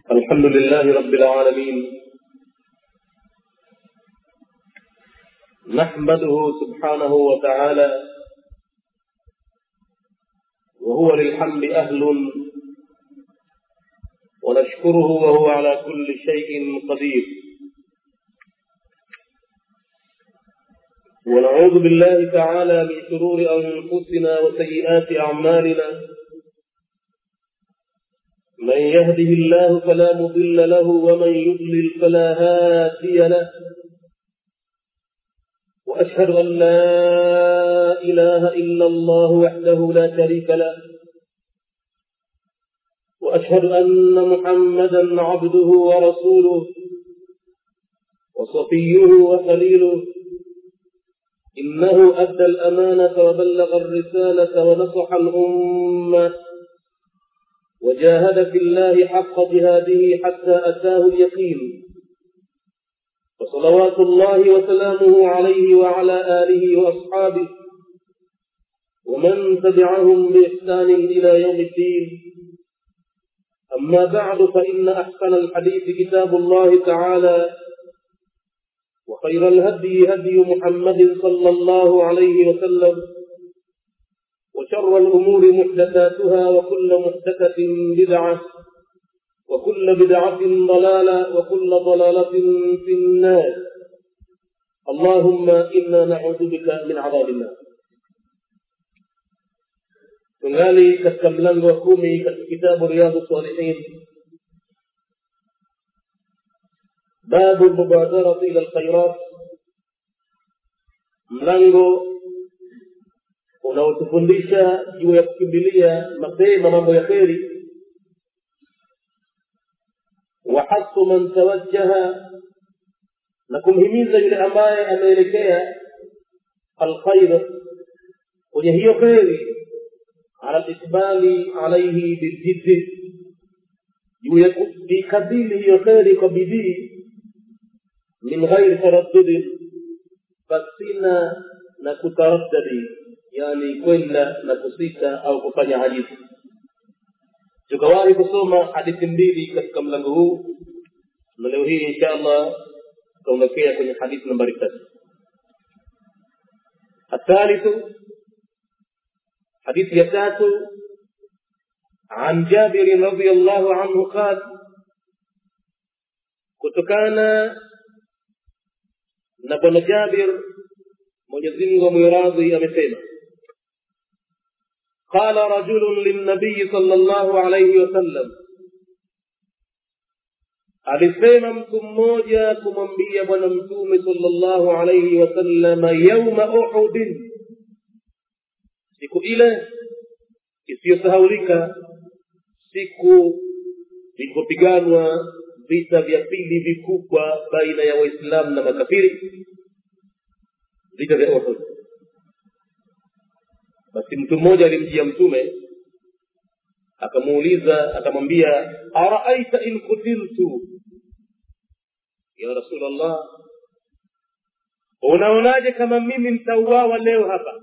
الحمد لله رب العالمين نحمده سبحانه وتعالى وهو للحمد أهل ونشكره وهو على كل شيء قدير ونعوذ بالله تعالى من شرور أنفسنا وسيئات أعمالنا من يهده الله فلا مضل له ومن يضلل فلا هادي له وأشهد أن لا إله إلا الله وحده لا شريك له وأشهد أن محمدا عبده ورسوله وصفيه وخليله إنه أدى الأمانة وبلغ الرسالة ونصح الأمة وجاهد في الله حق جهاده حتى أتاه اليقين وصلوات الله وسلامه عليه وعلى آله وأصحابه ومن تبعهم بإحسان إلى يوم الدين أما بعد فإن أحسن الحديث كتاب الله تعالى وخير الهدي هدي محمد صلى الله عليه وسلم وشر الأمور محدثاتها وكل محدثة بدعة وكل بدعة ضلالة وكل ضلالة في النار اللهم إنا نعوذ بك من عذاب النار tungali katika mlango wa kumi katika kitabu riyadhu salihin babu lmubadarati ila lkhairat mlango unaotufundisha juu ya kukimbilia mapema mambo ya kheri wahasu man tawajjaha na kumhimiza yule ambaye ameelekea alkhair kwenye hiyo kheri ala lisbali alaihi biljiddi juu ya kuikabili hiyo kheri kwa bidii min ghairi taraddudin pasina na kutaraddadi yani kwenda na kusita au kufanya hadithi tukawahi kusoma hadithi mbili katika mlango huu na leo hii insha allah tutaondokea kwenye hadithi nambari tatu الثالث حديث يتات عن جابر رضي الله عنه قال kutokana na bwana jabir mwenyezi mungu amwiradhi amesema قال رجل للنبي صلى الله عليه وسلم alisema mtu mmoja kumwambia bwana mtume sallallahu alaihi wasallama yauma uhudin siku ile isiyosahaulika siku vilipopiganwa vita vya pili vikubwa baina ya waislamu na makafiri vita vya uhud basi mtu mmoja alimjia mtume akamuuliza akamwambia araaita in kutiltu ya rasulllah unaonaje kama mimi nitauawa leo hapa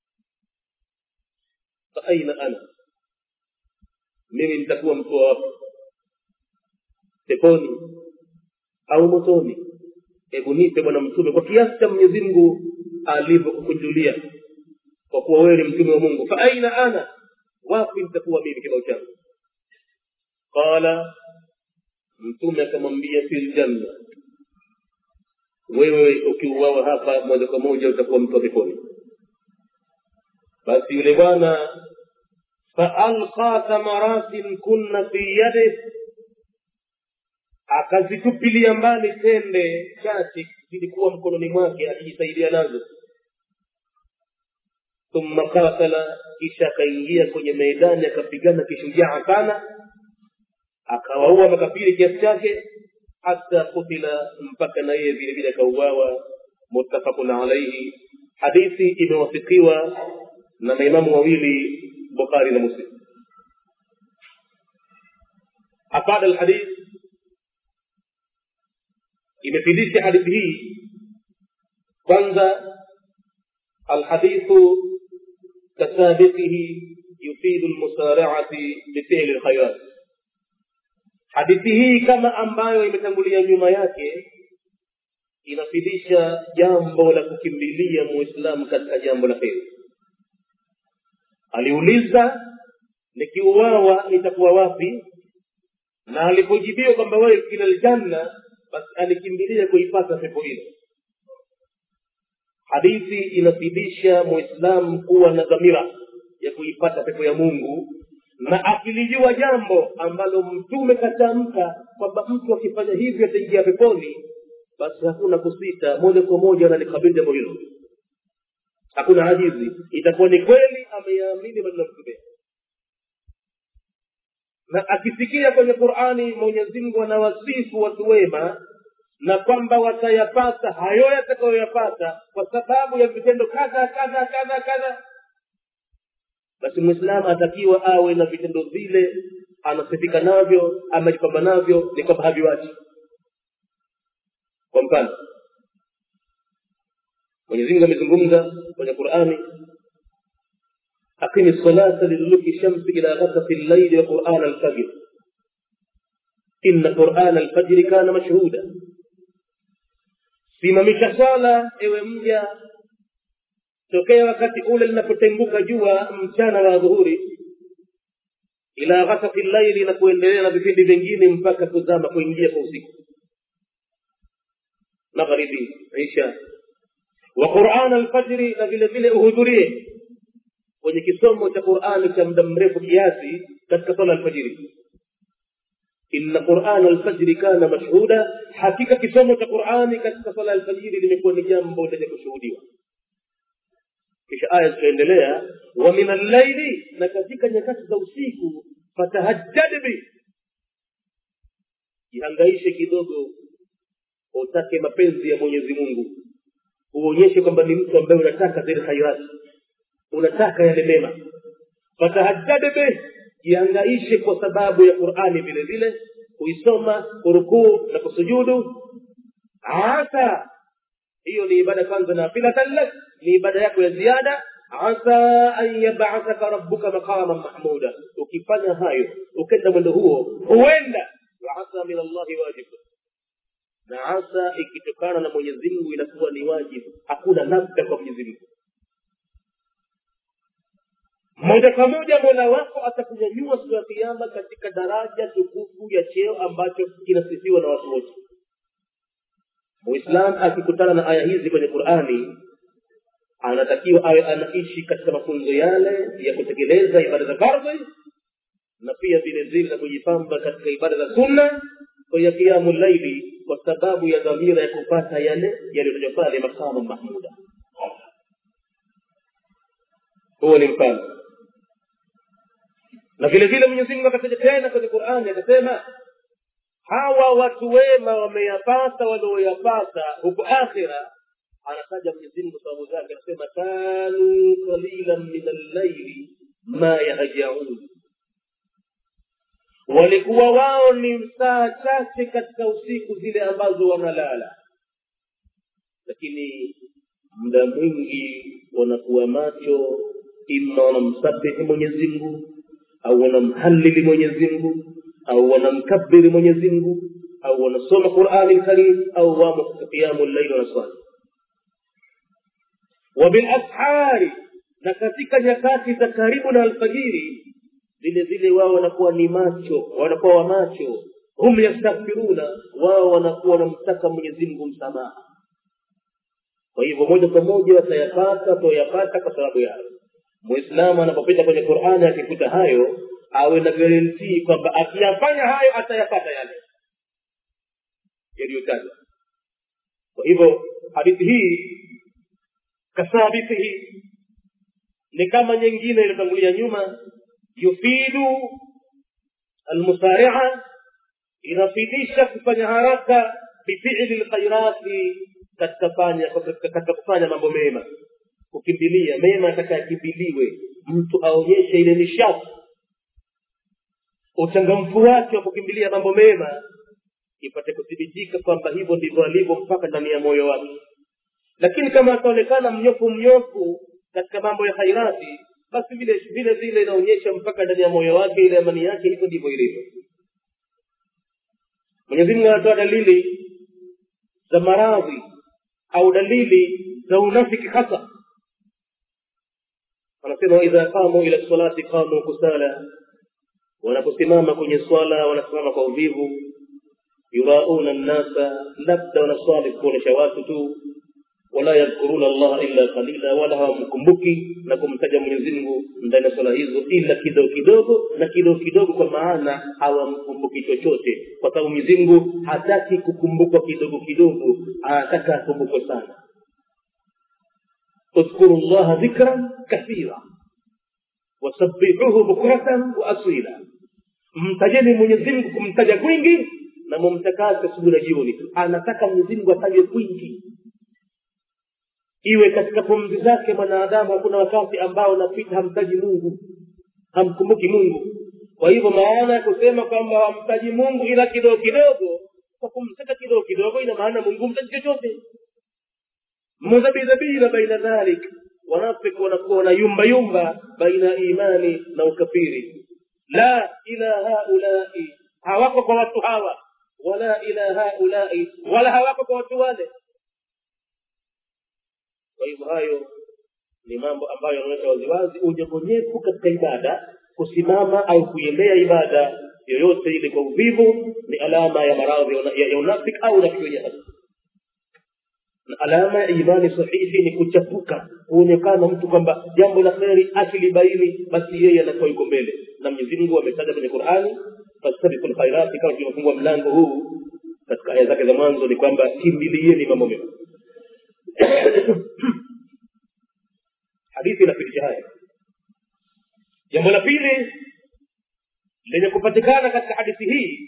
faaina ana mimi nitakuwa mtu wa wapi peponi au motoni hebu nipe bwana mtume kwa kiasi cha mwenyezi mungu alivyokukunjulia kwa kuwa wewe ni mtume wa mungu fa aina ana wapi nitakuwa mimi kibao changu qala mtume akamwambia fi ljanna wewe ukiuawa hapa moja kwa moja utakuwa mtu wa peponi basi yule bwana faalqa thamaratin kunna fi yadih akazitupilia mbali tende chache zilikuwa mkononi mwake akijisaidia nazo thumma qatala kisha akaingia kwenye meidani akapigana kishujaa sana akawaua makafiri kiasi chake hata kutila mpaka na yeye vile vile akauawa muttafaqun alaihi hadithi imewafikiwa na maimamu wawili bukhari na muslim afada alhadith imefidisha hadithi hii kwanza alhadithu kasabiqihi yufidu lmusaracati bifili lkhairat hadithi hii kama ambayo imetangulia nyuma yake inafidisha jambo la kukimbilia muislamu katika jambo la heri aliuliza nikiuawa nitakuwa wapi na alipojibiwa kwamba wewe ila ljanna basi alikimbilia kuipata pepo hilo hadithi inafidisha muislamu kuwa na dhamira ya kuipata pepo ya mungu na akilijua jambo ambalo mtume katamka kwamba mtu akifanya hivyo ataingia peponi basi hakuna kusita moja kwa moja analikabili jambo hilo hakuna ajizi itakuwa ni kweli ameyaamini maneno mtume na akisikia kwenye qurani mwenyezi mungu anawasifu watu wema na kwamba watayapata hayo yatakayoyapata kwa sababu ya vitendo kadha kadha kadha kadha basi mwislamu atakiwa awe na vitendo vile anasifika navyo amejipamba navyo ni kwamba haviwachi kwa mfano mwenyezimungu amezungumza kwenye qurani aqimi salata liduluki shamsi ila ghasaqi llaili wa qurana alfajr inna qurana alfajri kana mashhuda simamisha swala ewe mja tokea wakati ule linapotenguka jua mchana wa dhuhuri ila ghasaqi llaili na kuendelea na vipindi vingine mpaka kuzama kuingia kwa usiku magharibi isha wa quran alfajri na vile vile uhudhurie kwenye kisomo cha qurani cha muda mrefu kiasi katika sala alfajiri inna quran alfajri kana mashhuda hakika kisomo cha qurani katika sala alfajiri limekuwa ni jambo lenye kushuhudiwa kisha aya zikaendelea wa min allaili na katika nyakati za usiku fatahajjad bi jihangaishe kidogo utake mapenzi ya mwenyezi mungu uonyeshe kwamba ni mtu ambaye unataka zile khairati unataka yale mema fatahajjad bih jiangaishe kwa sababu ya qurani vile vile kuisoma kurukuu na kusujudu asa hiyo ni ibada kwanza nafilatan lak ni ibada yako ya ziada asa an yabathaka rabbuka maqaman mahmuda ukifanya hayo ukenda mwendo huo huenda waasa min allahi wajibu na asa ikitokana na mwenyezi mungu inakuwa ni wajibu hakuna labda kwa mwenyezi mungu moja kwa moja mola wako atakunyanyua siku ya kiama katika daraja tukufu ya cheo ambacho kinasifiwa na watu wote muislam akikutana na aya hizi kwenye qurani anatakiwa awe anaishi katika mafunzo yale ya kutekeleza ibada za fardhi na pia vile vile na kujipamba katika ibada za sunna kwenye kiamu laili kwa sababu ya dhamira ya kupata yale yaliyotajwa pale makamu mahmuda huo ni mfano na vile vile mwenyezi mungu akataja tena kwenye qurani akasema hawa watu wema wameyapata walioyapata huko akhira anataja mwenyezi mungu sababu zake anasema kanu qalilan min allaili ma yahjaun walikuwa wao ni saa chache katika usiku zile ambazo wanalala lakini muda mwingi wanakuwa macho ima wanamsabihi mwenyezi mungu au wanamhalili mwenyezi mungu au wanamkabiri mwenyezi mungu au wanasoma qurani lkarim au wamo katika qiyamu llaili wanaswali wabilashari na katika nyakati za karibu na alfajiri vile vile wao wanakuwa ni macho wanakuwa wa macho hum yastaghfiruna wao wanakuwa wanamtaka mwenyezi mungu msamaha kwa hivyo moja kwa moja watayapata toyapata kwa sababu yayo mwislamu anapopita kwenye qurani akikuta hayo awe na garantii kwamba akiyafanya hayo atayapata yale yaliyotajwa kwa hivyo hadithi hii kasabitihi ni kama nyingine iliyotangulia nyuma yufidu almusaria inafidisha kufanya haraka bifili lkhairati katika fanya katika kufanya mambo mema kukimbilia mema atakayakimbiliwe mtu aonyeshe ile nishati uchangamfu wake wa kukimbilia mambo mema ipate kuthibitika kwamba hivyo ndivyo alivyo mpaka ndani ya moyo wake lakini kama ataonekana mnyofu mnyofu katika mambo ya khairati basi vile vile vile inaonyesha mpaka ndani ya moyo wake ile amani yake hivyo ndivyo ilivyo mwenyezi mungu anatoa dalili za maradhi au dalili za unafiki hasa anasema waidha qamu ila salati qamu kusala wanaposimama kwenye swala wanasimama kwa uvivu yurauna nnasa labda wanaswali kuonyesha watu tu wala yadhkuruna allaha illa qalila wala hawamkumbuki na kumtaja mwenyezi mungu ndani ya swala hizo ila kidogo kidogo na kidogo kidogo kwa maana hawamkumbuki chochote kwa sababu mwenyezi mungu hataki kukumbukwa kidogo kidogo anataka akumbukwe sana اذكروا الله ذكرا كثيرا وسبحوه بكرة وأصيلا mtajeni mwenyezi mungu kumtaja kwingi na mumtakase asubuhi na jioni anataka mwenyezi mungu atajwe kwingi iwe katika pumzi zake mwanadamu hakuna wakati ambao napita hamtaji mungu hamkumbuki mungu kwa hivyo maana ya kusema kwamba hamtaji mungu ila kidogo kidogo kwa kumtaka kidogo kidogo ina maana mungu mtaji chochote mudhabidhabina baina dhalik wanafiki wanakuwa wanayumba yumba baina imani na ukafiri la ila haulai hawako kwa watu hawa wala ila haulai wala hawako kwa watu wale kwa hivyo hayo ni mambo ambayo yanaonyesha waziwazi unyevunyevu katika ibada kusimama au kuiendea ibada yoyote ile kwa uvivu ni alama ya maradhi ya, ya unafiki au unafiki wenye hasa na alama ya imani sahihi ni kuchapuka kuonekana mtu kwamba jambo la kheri akilibaini basi yeye anakuwa yuko mbele na mwenyezi mungu ametaja kwenye qurani fastabiku lkhairati kama tulivyofungua mlango huu katika aya zake za mwanzo ni kwamba kimbilieni mambo mema hadithi inapitisha haya jambo la pili lenye kupatikana katika hadithi hii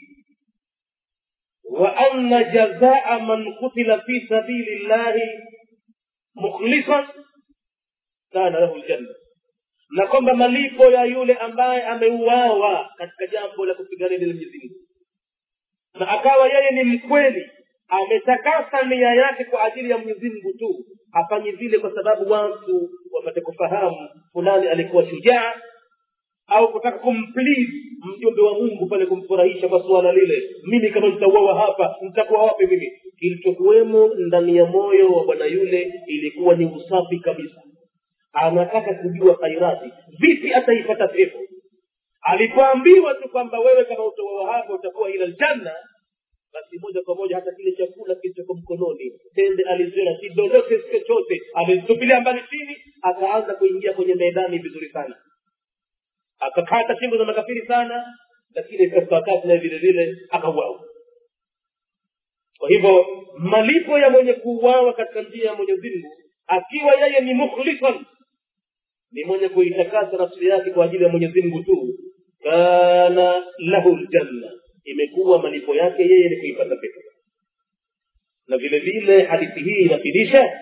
وأن جزاء من قتل في سبيل الله مخلصا كان له الجنة na kwamba malipo ya yule ambaye ameuawa katika jambo la kupigania dini Mwenyezi Mungu na akawa yeye ni mkweli ametakasa nia yake kwa ajili ya Mwenyezi Mungu tu hafanyi vile kwa sababu watu wapate kufahamu fulani alikuwa shujaa au kutaka kumplease mjumbe wa mungu pale kumfurahisha kwa suala lile mimi kama nitauawa hapa nitakuwa wapi mimi kilichokuwemo ndani ya moyo wa bwana yule ilikuwa ni usafi kabisa anataka kujua khairati vipi ataipata pepo alipoambiwa tu kwamba wewe kama utauawa hapa utakuwa ila ljanna basi moja kwa moja hata kile chakula kilichoko mkononi tende aliziona si lolote si chochote amezitupilia mbali chini akaanza kuingia kwenye medani vizuri sana akakata shingo za makafiri sana lakini katika wakati naye vile vile akauawa kwa hivyo malipo ya mwenye kuuawa katika njia ya mwenyezi mungu akiwa yeye ni mukhlisan ni mwenye kuitakasa nafsi yake kwa ajili ya mwenyezi mungu tu kana lahu ljanna imekuwa malipo yake yeye ni kuipata pepo na vile vile hadithi hii inafidisha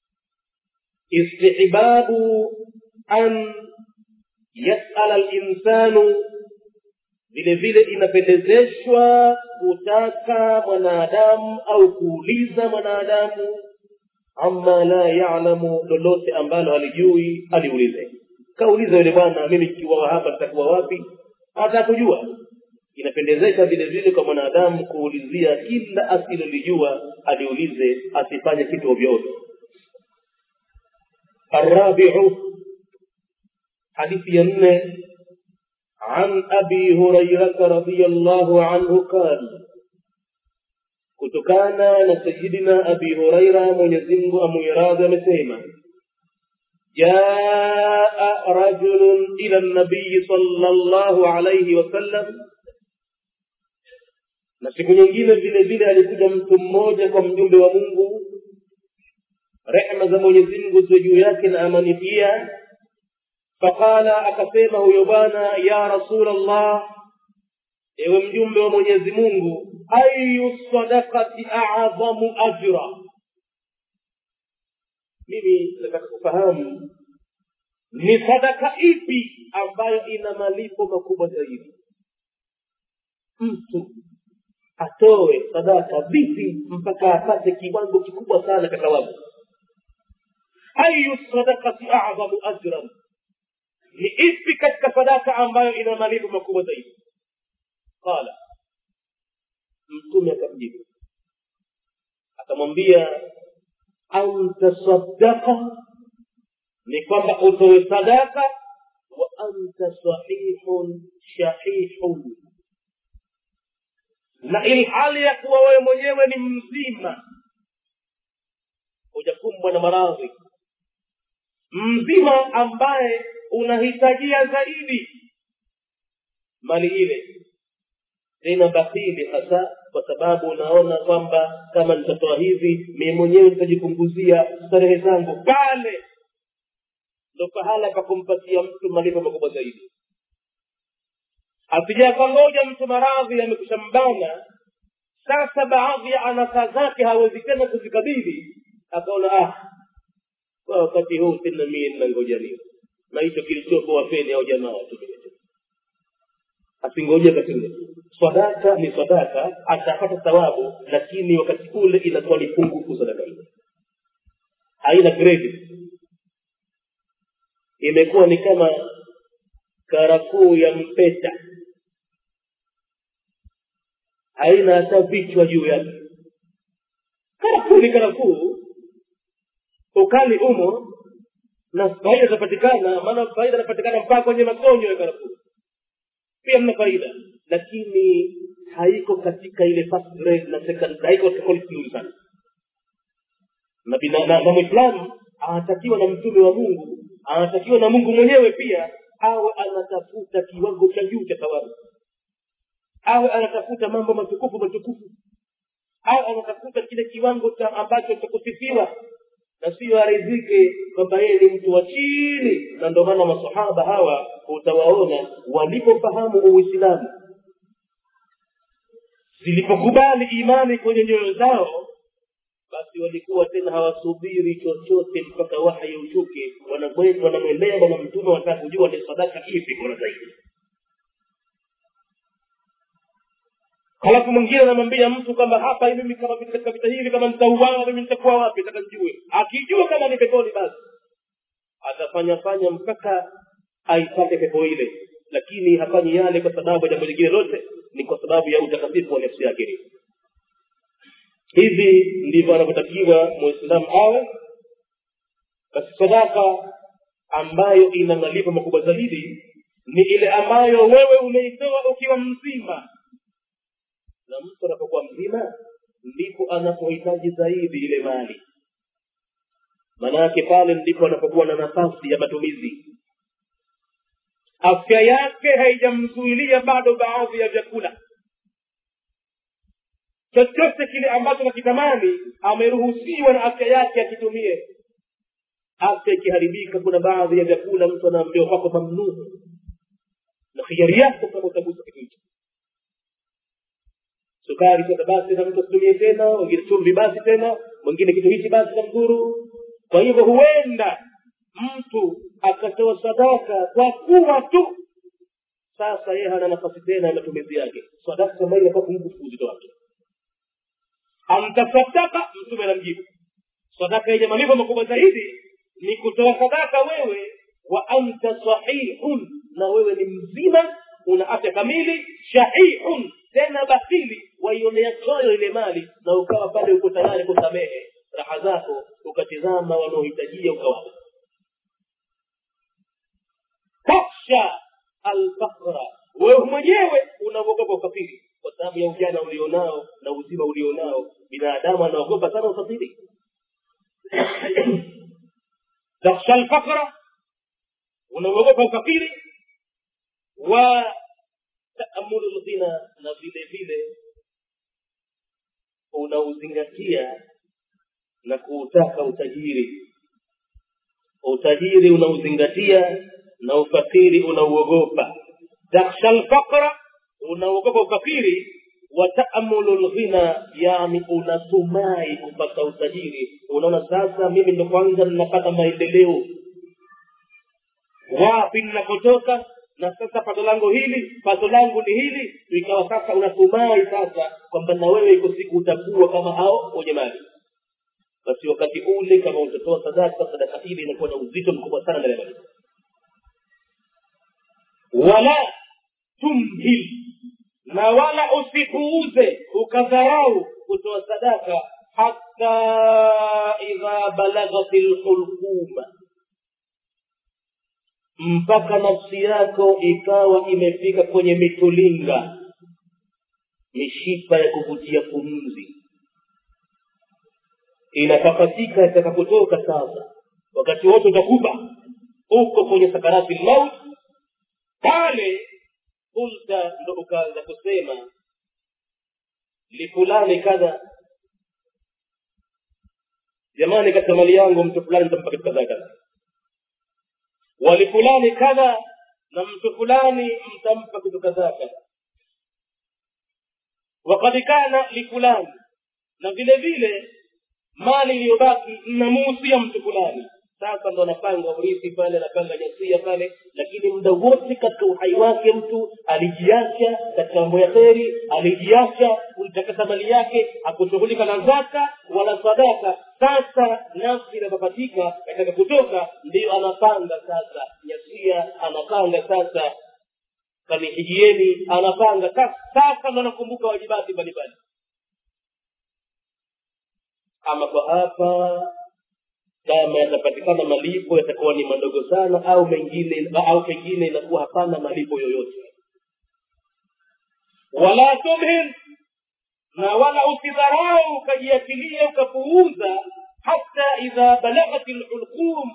istihbabu an yasala linsanu vile vile inapendezeshwa kutaka mwanadamu au kuuliza mwanadamu ama la yalamu lolote ambalo halijui aliulize kauliza yule bwana mimi kikiwa hapa nitakuwa wapi hata kujua inapendezesha vile vile kwa mwanadamu kuulizia kila asilolijua aliulize asifanye kitu ovyoovyo arabiu حديث ينه عن أبي هريرة رضي الله عنه قال kutokana na sayidina abi huraira mwenyezimungu amuiradhi amesema jaa rajulun ila nabiyi sala llahu alaihi wasallam na siku nyingine vile vile alikuja mtu mmoja kwa mjumbe wa mungu rehma za mwenyezimngu ziwe juu yake na amani pia faqala akasema huyo bwana ya rasul allah ewe mjumbe wa mwenyezi mungu ayu sadakati adhamu ajra mimi nataka kufahamu ni sadaka ipi ambayo ina malipo makubwa zaidi mtu atoe sadaka vipi mpaka apate kiwango kikubwa sana cha thawabu ayu sadakati adhamu ajran ni ipi katika sadaka ambayo ina malipo makubwa zaidi qala mtume akamjibu akamwambia antasadaka ni kwamba utoe sadaka wa anta sahihun shahihun na ilhali ya kuwa wewe mwenyewe ni mzima hujakumbwa na maradhi mzima ambaye unahitajia zaidi mali ile tena bakhili hasa kwa sababu unaona kwamba kama nitatoa hivi mie mwenyewe nitajipunguzia starehe zangu pale ndo pahala pa kumpatia mtu malipo makubwa zaidi asijakangoja mtu maradhi amekusha mbana sasa baadhi ya anasa zake hawezi tena kuzikabili akaona ah kwa wakati huu tena mie ninangoja nini na hicho kilichopo wapeni au jamaa tu asingoje wakati ule sadaka ni sadaka atapata thawabu lakini wakati ule inakuwa ni pungufu sadaka ile haina credit imekuwa ni kama karakuu ya mpeta haina hata vichwa juu yake karakuu ni karakuu ukali umo na faida itapatikana maana faida inapatikana mpaka kwenye makonyo ya karakuu pia mna faida lakini haiko katika ile first grade na second haiko katika quality nzuri sana na, bina- na, na mwislamu anatakiwa na mtume wa mungu anatakiwa na mungu mwenyewe pia awe anatafuta kiwango cha juu cha thawabu awe anatafuta mambo matukufu matukufu awe anatafuta kile kiwango cha ambacho cha kusifiwa na siyo aridhike kwamba yeye ni mtu wa chini na ndio maana masahaba hawa utawaona walipofahamu uislamu zilipokubali imani kwenye nyoyo zao basi walikuwa tena hawasubiri chochote mpaka wahyi ushuke wanamwe- wanamwendea bwana mtume wanataka kujua ni sadaka ipi bora zaidi halafu mwingine anamwambia mtu kwamba hapa mimi kama vile katika vita hivi kama nitauawa mimi nitakuwa wapi nataka nijue akijua kama ni peponi basi atafanya fanya mpaka aipate pepo ile lakini hafanyi yale kwa sababu ya jambo lingine lote ni kwa sababu ya utakatifu wa nafsi yake hivi ndivyo anavyotakiwa muislamu awe basi sadaka ambayo ina malipo makubwa zaidi ni ile ambayo wewe umeitoa ukiwa mzima na mtu anapokuwa mzima ndipo anapohitaji zaidi ile mali maanake pale ndipo anapokuwa na nafasi ya matumizi afya yake haijamzuilia bado baadhi ya vyakula chochote kile ambacho nakitamani ameruhusiwa na afya yake akitumie afya ikiharibika kuna baadhi ya vyakula mtu anaambiwa kwako mamnuu na hiari yako kama utagusa kitu hicho sukari sasa basi na mtu asitumie tena wengine chumvi basi tena mwingine kitu hichi basi na mdhuru kwa hivyo huenda mtu akatoa sadaka kwa kuwa tu sasa yeye hana nafasi tena ya matumizi yake sadaka kama ile kwa kumkufu uzito wake amtasadaka mtume anamjibu sadaka yenye malipo makubwa zaidi ni kutoa sadaka wewe wa anta sahihun na wewe ni mzima una afya kamili shahihun tena basili waionea choyo ile mali na ukawa pale uko tayari kusamehe raha zako ukatizama wanaohitajia ukawapa taksha alfaqra wewe mwenyewe unaogopa ufakiri kwa sababu ya ujana ulionao na uzima ulionao binadamu anaogopa sana ufakiri taksha alfaqra unaogopa ufakiri wa taamulu lghina na vile vile unauzingatia na kuutaka utajiri utajiri unauzingatia na ufakiri unauogopa taksha lfaqra unaogopa ufakiri wa taamulu lghina yani unatumai kupata utajiri unaona sasa mimi ndo kwanza ninapata maendeleo wapi ninakotoka na sasa pato langu hili pato langu ni hili ikawa sasa unatumai sasa kwamba na wewe iko siku utakuwa kama hao wenye mali basi wakati ule kama utatoa sadaka sadaka ile inakuwa na uzito mkubwa sana mbele ya wala tumhil na wala usipuuze ukadharau kutoa sadaka hata idha balaghat lhulquma mpaka nafsi yako ikawa imefika kwenye mitulinga mishipa ya kuvutia pumzi inapakatika itaka kutoka sasa wakati wote utakufa uko kwenye sakarati lmaut pale kulta ndo ukaanza kusema lifulani kadha jamani katika mali yangu mtu fulani nitampa kitu kadhaa kadha walifulani kadha na mtu fulani mtampa kitu kadhaa kadha wakad kana lifulani na vile vile mali iliyobaki mnamuhusia mtu fulani sasa ndo anapanga urithi pale anapanga jasia pale lakini muda wote katika uhai wake mtu alijiacha katika mambo ya kheri alijiacha kuitakasa mali yake hakushughulika na zaka wala sadaka sasa nafsi inapopatika katika kutoka ndiyo anapanga sasa jasia anapanga sasa kanihijieni anapanga sasa ndo anakumbuka wajibati mbalimbali ama kwa hapa kama yatapatikana malipo yatakuwa ni madogo sana au mengine au pengine inakuwa hapana malipo yoyote wala tumhil na wala usidharau ukajiachilia ukapuuza hata idha balaghat lhulqum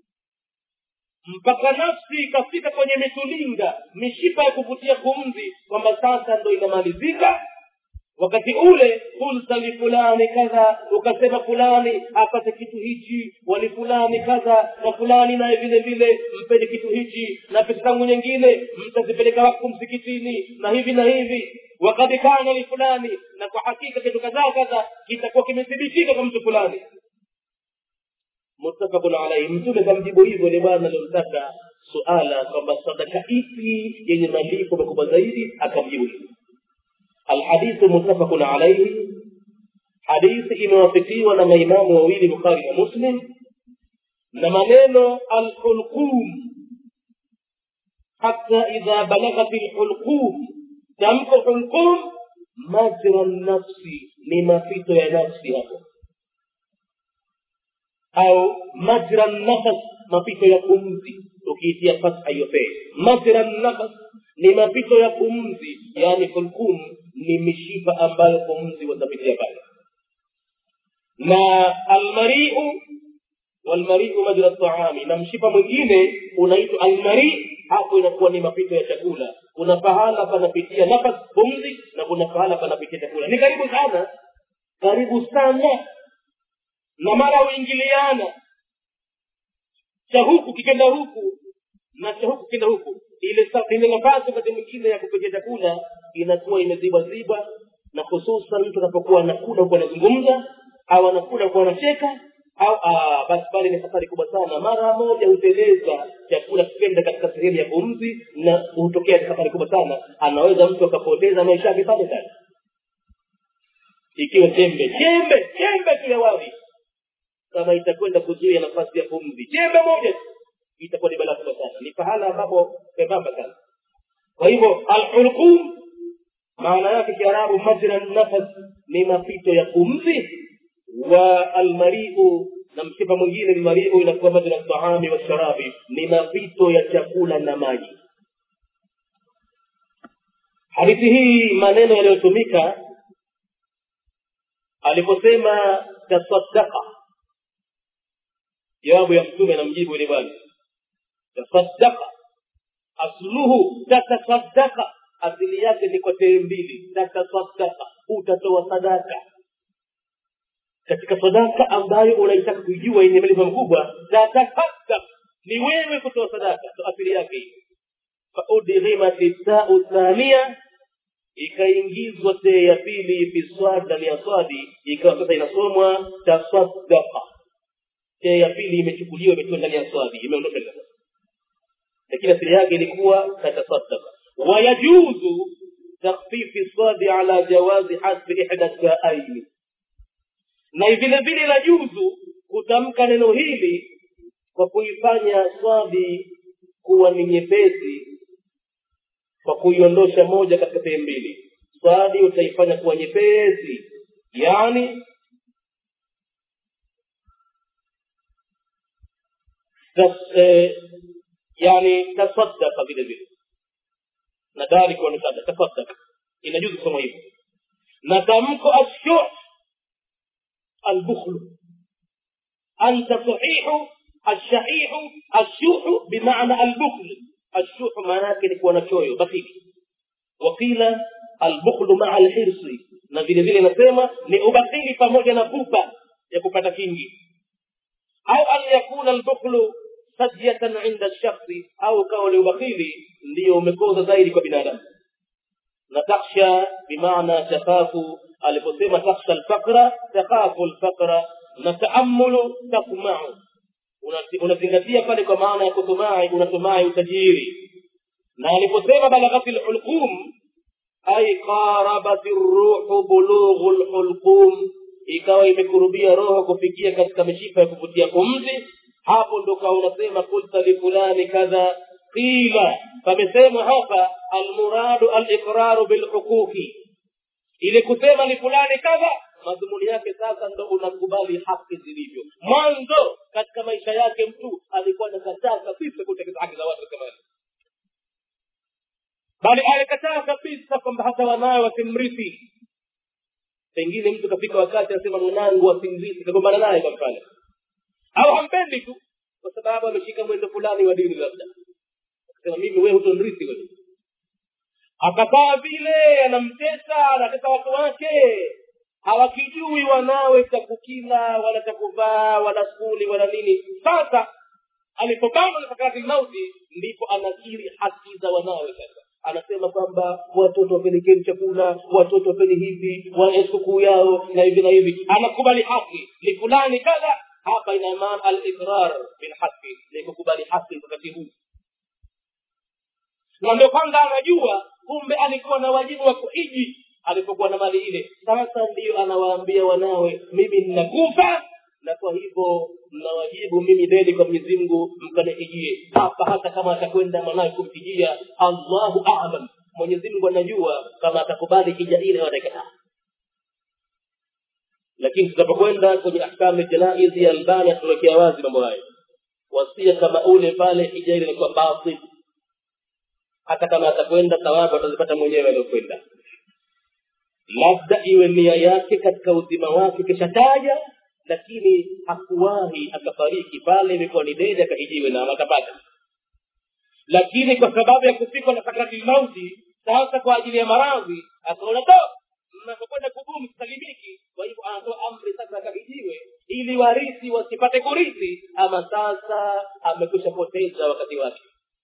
mpaka nafsi ikafika kwenye mitulinga mishipa ya kuvutia pumzi kwamba sasa ndo inamalizika wakati ule kulta lifulani kadha ukasema fulani apate kitu hichi wali fulani kadha na fulani naye vile vile mpeni kitu hichi na pesa zangu nyingine mtazipeleka wakfu msikitini na hivi na hivi wakad kana lifulani na kwa hakika kitu kadhaa kadha kitakuwa kimethibitika kwa mtu fulani muttafaqun alaihi mtume kamjibu hivyo ile bwana aliyomtaka suala kwamba sadaka ipi yenye malipo makubwa zaidi akamjibu hivyo الحديث متفق عليه حديث imewafitiwa na maimamu wawili bukhari na muslim na maneno alhulqum hata idha balaghat lhulqum tamko hulqum majra nafsi ni mapito ya nafsi hapo au majra nafas mapito ya pumzi ukiitia fatha hiyo fee majra nafas ni mapito ya pumzi yani hulqum ni mishipa ambayo pumzi watapitia pale na almariu walmariu majra taami na mshipa mwingine unaitwa almari hapo inakuwa ni mapito ya chakula kuna pahala panapitia nafas pumzi na kuna pahala panapitia chakula ni karibu sana karibu sana na mara uingiliana cha huku kikenda huku na cha huku kenda huku ile ile nafasi wakati mwingine ya kupitia chakula inakuwa imeziba ziba na hususan mtu anapokuwa anakula huku anazungumza au anakula huku anacheka au basi pale ni safari kubwa sana mara moja huteleza chakula kikenda katika sehemu ya pumzi na hutokea safari kubwa sana anaweza mtu akapoteza maisha yake pale pale ikiwa chembe chembe chembe tu ya wali kama itakwenda kuzuia nafasi ya pumzi chembe moja tu itakuwa ni balaa kubwa sana ni pahala ambapo pembamba sana kwa hivyo alhulqum maana yake kiarabu majra nafas ni mapito ya pumzi wa almariu na mshipa mwingine ni mariu inakuwa majra taami washarabi ni mapito ya chakula na maji hadithi hii maneno yaliyotumika aliposema tasaddaqa jawabu ya mtume anamjibu ile bwana tasaddaqa asluhu tatasaddaqa asili yake ni kwa tee mbili tatasaddaqa utatoa sadaka katika sadaka ambayo unaitaka kuijua yenye malipo makubwa tatasaddaq ni wewe kutoa sadaka ndo asili yake hii faudghimat tau thania ikaingizwa tee ya pili fi swad ndani ya swadi ikawa sasa inasomwa tasaddaqa tee ya pili imechukuliwa imetiwa ndani ya swadi imeondoka ndani lakini asili yake ilikuwa tatasaddaqa wayajuzu takhfifi swadi ala jawazi hasbi ihda saaini na vile vile la juzu kutamka neno hili kwa kuifanya swadi kuwa ni nyepesi kwa kuiondosha moja katika sehemu mbili swadi utaifanya kuwa nyepesi yani tas, eh, yani tasaddaka vile vile na dari kuwa ni sada tasaddaka inajuzu kusoma hivyo na tamko ashu albukhlu anta sahihu الشحيح الشوح بمعنى البخل الشوح معناه ni kuwa na choyo bakili wakila albukhlu maa alhirsi na vile vile nasema ni ubakili pamoja na pupa ya kupata kingi au an yakuna albukhlu sajyatan inda shakhsi au kawa ni ubakili ndiyo umekoza zaidi kwa binadamu na taksha bimaana takhafu aliposema taksha alfaqra takhafu alfaqra na taamulu tasmau unazingatia pale kwa maana ya kutumai unatumai utajiri na aliposema balaghati lhulqum ay qarabat ruhu bulughu lhulqum ikawa imekurubia roho kufikia katika mishipa ya kuvutia pumzi hapo ndo kawa unasema kulta lifulani kadha qila pamesemwa hapa almuradu aliqraru bilhuquqi ili kusema ni fulani kadha madhumuni yake sasa ndo unakubali haki zilivyo mwanzo katika maisha yake mtu alikuwa anakataa kabisa kutekeleza haki za watu kama hizo bali alikataa kabisa kwamba hata wanawe wasimrithi pengine mtu kafika wakati anasema mwanangu wasimrithi kagombana naye kwa mfano au hampendi tu kwa sababu ameshika mwendo fulani wa dini labda akasema mimi wewe hutonrithi wewe akakaa vile anamtesa anatesa watu wake hawakijui wanawe cha kukila wala cha kuvaa wala skuli wala nini sasa alipobana na sakaratil mauti ndipo anakiri haki za wanawe sasa anasema kwamba watoto wapelekeni chakula watoto wapeni hivi wana sikukuu yao na hivi na hivi anakubali haki ni fulani kadha hapa ina maana aliqrar bilhaqi ni kukubali haki wakati huu na ndio kwanza anajua kumbe alikuwa na wajibu wa kuhiji alipokuwa na mali ile sasa ndiyo anawaambia wanawe mimi ninakufa na kwa hivyo mnawajibu mimi deni kwa mwenyezi mungu mkanihijie hapa hata kama atakwenda mwanawe kumhijia allahu alam mwenyezi mungu anajua kama atakubali hija ile wataikataa lakini tutapokwenda kwenye ahkamu janaizi ya albani atatuwekea wazi mambo hayo wasia kama ule pale hija ile ilikuwa batil hata kama atakwenda thawabu atazipata mwenyewe aliokwenda labda iwe nia yake katika uzima wake kishataja lakini hakuwahi akafariki pale imekuwa ni dede akahijiwe na akapata lakini kwa sababu ya kufikwa na sakrati mauti sasa kwa ajili ya maradhi akaona to mnapokwenda kubumu sisalimiki kwa hivyo anatoa amri sasa akahijiwe ili warithi wasipate kurithi ama sasa amekwisha poteza wakati wake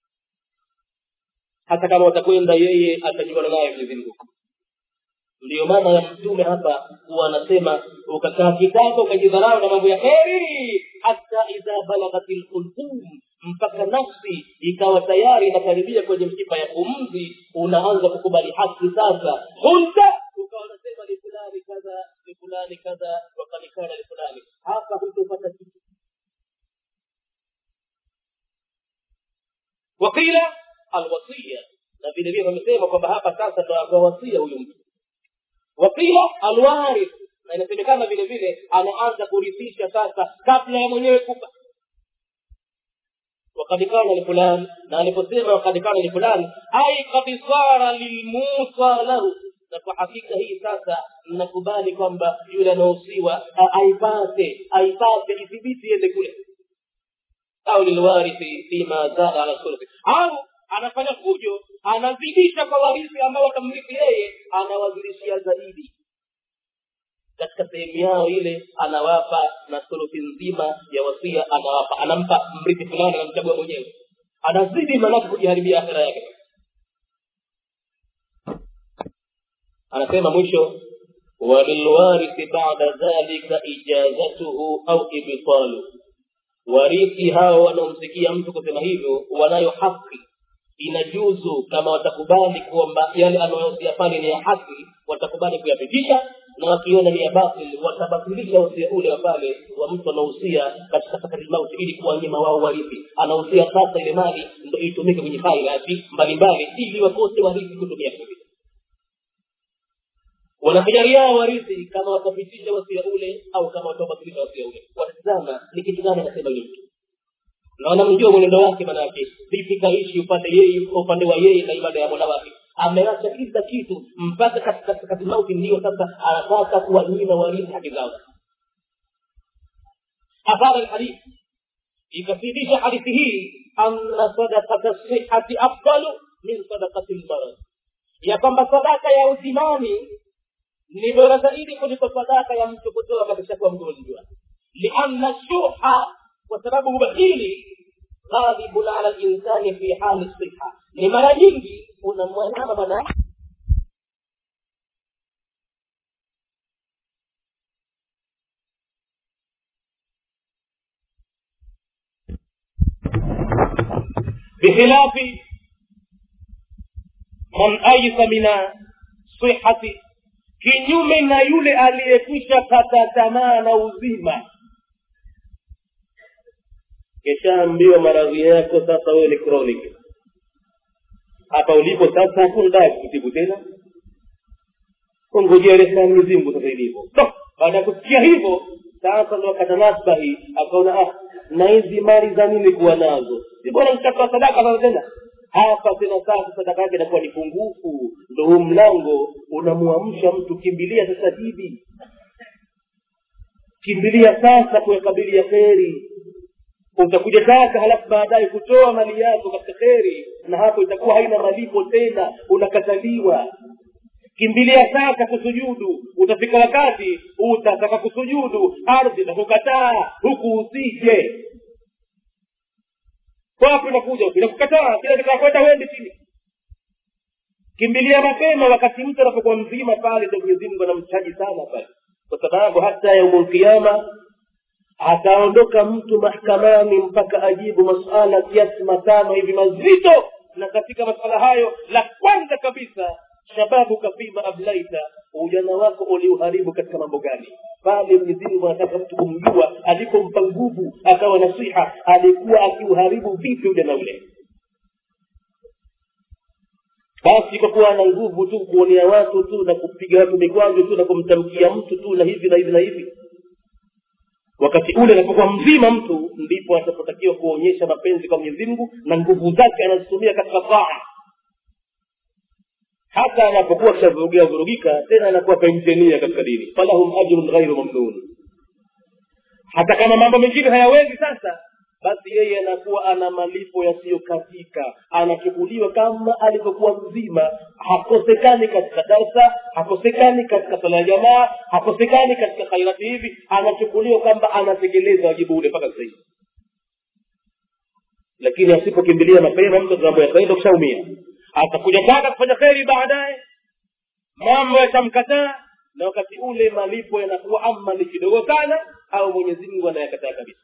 hata kama watakwenda yeye atajuana naye mwenyezi mungu ndiyo maana ya mtume hapa huwa anasema ukakaa kitako ukajidharau na mambo ya heri hata idha balaghat lhulqum mpaka nafsi ikawa tayari inakaribia kwenye mshipa ya pumzi unaanza kukubali haki sasa hunta ukawa unasema ni fulani kadha ni fulani kadha wakanikana ni fulani hapa hutopata kitu wakila alwasia na vile vile wamesema kwamba hapa sasa ndo akawasia huyu mtu wakila alwarith na inasemekana vile vile anaanza kurithisha sasa kabla ya mwenyewe kufa wakad kana lifulan na aliposema wakad kana lifulan ai kad sara lilmusa lahu na kwa hakika hii sasa nakubali kwamba yule anahusiwa aipate aipate ithibiti iende kule au lilwarithi fima zada ala sulusi au anafanya fujo anazidisha kwa warithi ambao watamrithi yeye anawazidishia zaidi katika sehemu yao ile anawapa na thuluthi nzima ya wasia anawapa anampa mrithi fulani anamchagua mwenyewe anazidi manake kujiharibia akhira yake anasema mwisho walilwarithi bada dhalika ijazatuhu au ibtalu warithi hao wanaomsikia mtu kusema hivyo wanayo haki inajuzu kama watakubali kwamba yale anayosia pale ni ya haki watakubali kuyapitisha na wakiona ni ya batil watabatilisha usia ule wa pale wa mtu anahusia katika sakati mauti ili kuwanyima wao warithi anahusia sasa ile mali ndo itumike kwenye khairati mbalimbali ili wakose warithi kutumia kabisa wanakijaliao warithi kama watapitisha wasia ule au kama watabatilisha wasia ule watazama ni kitu gani anasema yule mtu na wanamjua mwenendo wake manake vipi kaishi upande yeye upande wa yeye na ibada ya mola wake ameacha kila kitu mpaka katika sakati mauti ndiyo sasa anataka kuwanyima warithi haki zao athara lhadithi ikafidisha hadithi hii anna sadakata sihati afdalu min sadakati lmarad ya kwamba sadaka ya uzimani ni bora zaidi kuliko sadaka ya mtu kutoa kakishakuwa mgonjwa lianna shuha kwa sababu ubahili ghalibun ala linsani fi hali siha ni mara nyingi unamwanama mwanamke بخلاف من أيس من صحة kinyume na yule aliyekwisha kata tamaa na uzima keshaambiwa maradhi yako sasa wewe ni chronic hapa ulipo sasa hakuna dawa kutibu tena kongojea rehema Mwenyezi Mungu sasa ilivyo baada ya kusikia hivyo sasa ndo akata nasbahi akaona ah na hizi mali za nini kuwa nazo si bora nikatoa sadaka sasa tena hapa tena sasa sadaka yake inakuwa ni pungufu ndo huu mlango unamwamsha mtu kimbilia sasa hivi kimbilia sasa kuyakabilia kheri utakuja taka halafu baadaye kutoa mali yako katika kheri na hapo itakuwa haina malipo tena unakataliwa kimbilia sasa kusujudu utafika wakati utataka kusujudu ardhi itakukataa huku usije wapi unakuja inakukataa kila kitakakwenda wende chini kimbilia mapema wakati mtu anapokuwa mzima pale ndo mwenyezi mungu anamchaji sana pale kwa sababu hata yaumul qiyama ataondoka mtu mahakamani mpaka ajibu masuala kiasi matano hivi mazito na katika masuala hayo la kwanza kabisa shababuka fima ablaita ujana wako uliuharibu katika mambo gani pale mwenyezi mungu anataka mtu kumjua alipompa nguvu akawa nasiha alikuwa akiuharibu vipi ujana ule basi kwa kuwa ana nguvu tu kuonea watu tu na kupiga watu mikwajo tu na kumtamkia mtu tu na hivi na hivi na hivi wakati ule anapokuwa mzima mtu ndipo atapotakiwa kuonyesha mapenzi kwa mwenyezi mungu na nguvu zake anazitumia katika taa hata anapokuwa kishavurugika vurugika tena anakuwa penshenia katika dini falahum ajrun ghairu mamnun hata kama mambo mengine hayawezi sasa basi yeye anakuwa ana malipo yasiyokatika anachukuliwa kama alivyokuwa mzima hakosekani katika darsa hakosekani katika sala ya jamaa hakosekani katika khairati hivi anachukuliwa kwamba anatekeleza wajibu ule mpaka sasa hivi lakini asipokimbilia mapema mtu mambo yakaenda kushaumia atakuja taka kufanya kheri baadaye mambo yatamkataa na wakati ule malipo yanakuwa ama ni kidogo sana au mwenyezi mungu anayakataa kabisa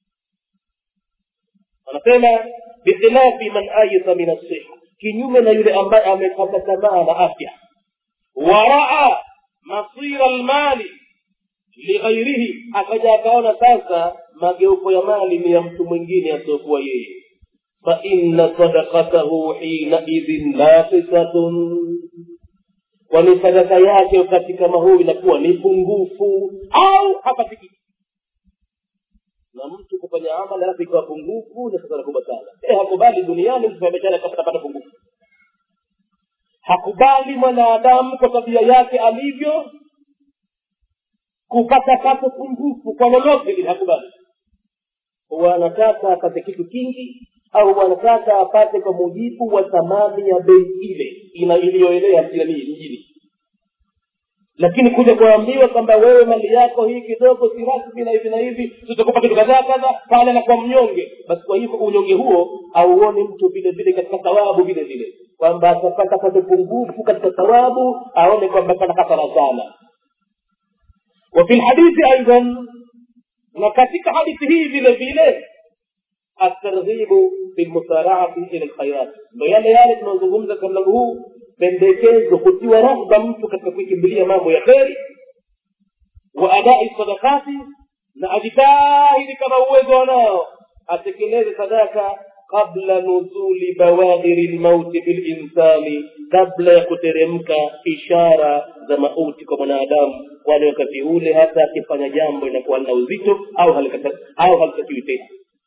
anasema bikhilafi man ayisa min asiha kinyume na yule ambaye amekata tamaa na afya waraa masira lmali lighairihi akaja akaona sasa mageuko ya mali ni ya mtu mwingine asiokuwa yeye faina sadakatahu hinaidhin naqisatun kwani sadaka yake wakati kama huu inakuwa ni pungufu au hapatiki na mtu kufanya amali halafu ikawa pungufu ni hasara kubwa sana e hakubali duniani mtu fanya biashara kapatapata pungufu hakubali mwanadamu kwa tabia yake alivyo kupata pato pungufu kwa lolote lile hakubali huwa anataka apate kitu kingi au wanataka apate kwa mujibu wa thamani ya bei ile ina iliyoelea mjini lakini kuja kuambiwa kwamba wewe mali yako hii kidogo si rasmi na hivi na hivi tutakupa kitu kadhaa kadha pale anakuwa mnyonge basi kwa hivyo unyonge huo auoni mtu vile vile katika thawabu vile vile kwamba atapata pate pungufu katika thawabu aone kwamba pana hasara sana wafi lhadithi aidan na katika hadithi hii vile vile atarghibu bilmusaraati ila lkhairat ndo yale yale tunazungumza katika mlango huu pendekezo kutiwa rahba mtu katika kuikimbilia mambo ya kheri wa adai sadakati na ajitahidi kama uwezo wanao atekeleze sadaka qabla nuzuli bawadiri lmauti bilinsani kabla ya kuteremka ishara za mauti kwa mwanadamu kwani wakati ule hata akifanya jambo inakuwa lina uzito au halikata- au halitakiwi tena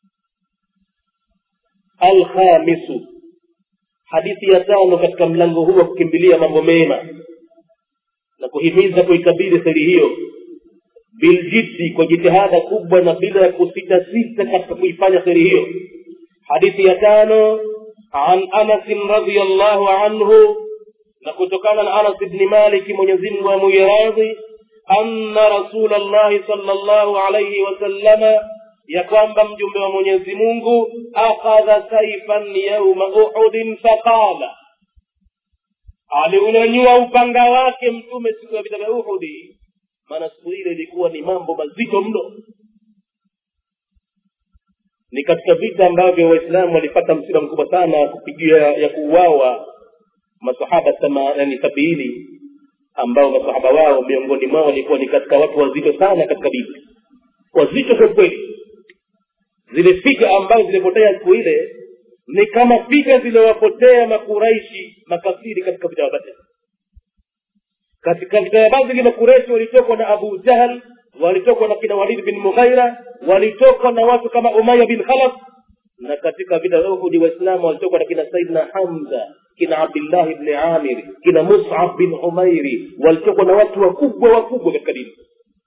alkhamisu hadithi ya tano katika mlango huu wa kukimbilia mambo mema na kuhimiza kuikabili seri hiyo biljiddi kwa jitihada kubwa na bila ya kusitasita katika kuifanya seri hiyo hadithi ya tano an anasin radiallahu anhu na kutokana na anas bni maliki mwenyezimngu amuiradhi anna rasula llahi sala llahu alaihi wasallama ya kwamba mjumbe wa mwenyezi mungu akhadha saifan yauma uhudin faqala aliunyanyua upanga wake mtume siku ya vita vya uhudi maana siku ile ilikuwa ni mambo mazito mno ni katika vita ambavyo waislamu walipata msiba mkubwa sana kupigia ya kuuawa masahaba yani sabiini ambao masahaba wao miongoni mwao walikuwa ni katika watu wazito sana katika vita wazito kwa kweli zile figa ambazo zilipotea siku ile ni kama figa ziliwapotea makuraishi makafiri katika vita vya badri katika vita ya badri makuraishi walitokwa na abu jahl walitokwa na kina walid bin mughaira walitokwa na watu kama umaya bin khalaf na katika vita vya uhudi waislamu walitokwa na kina saidna hamza kina abdillahi bni amir kina musab bin umairi walitokwa na watu wakubwa wakubwa katika dini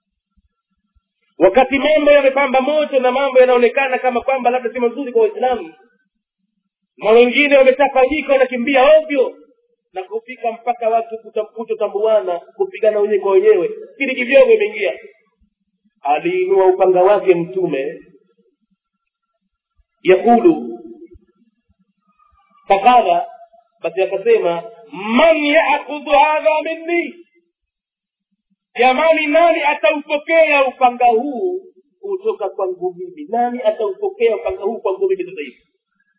wakati mambo yamepamba moto na mambo yanaonekana kama kwamba labda si mazuri kwa waislamu na wengine wametafanyika wanakimbia ovyo na kufika mpaka watu kutotambuana kupigana wenyewe kwa wenyewe kili kivyogo imeingia aliinua upanga wake mtume yakulu faqala basi akasema man yakhudhu hadha minni jamani nani ataupokea upanga huu kutoka kwangu mimi nani ataupokea upanga huu kwangu mimi sasa hivi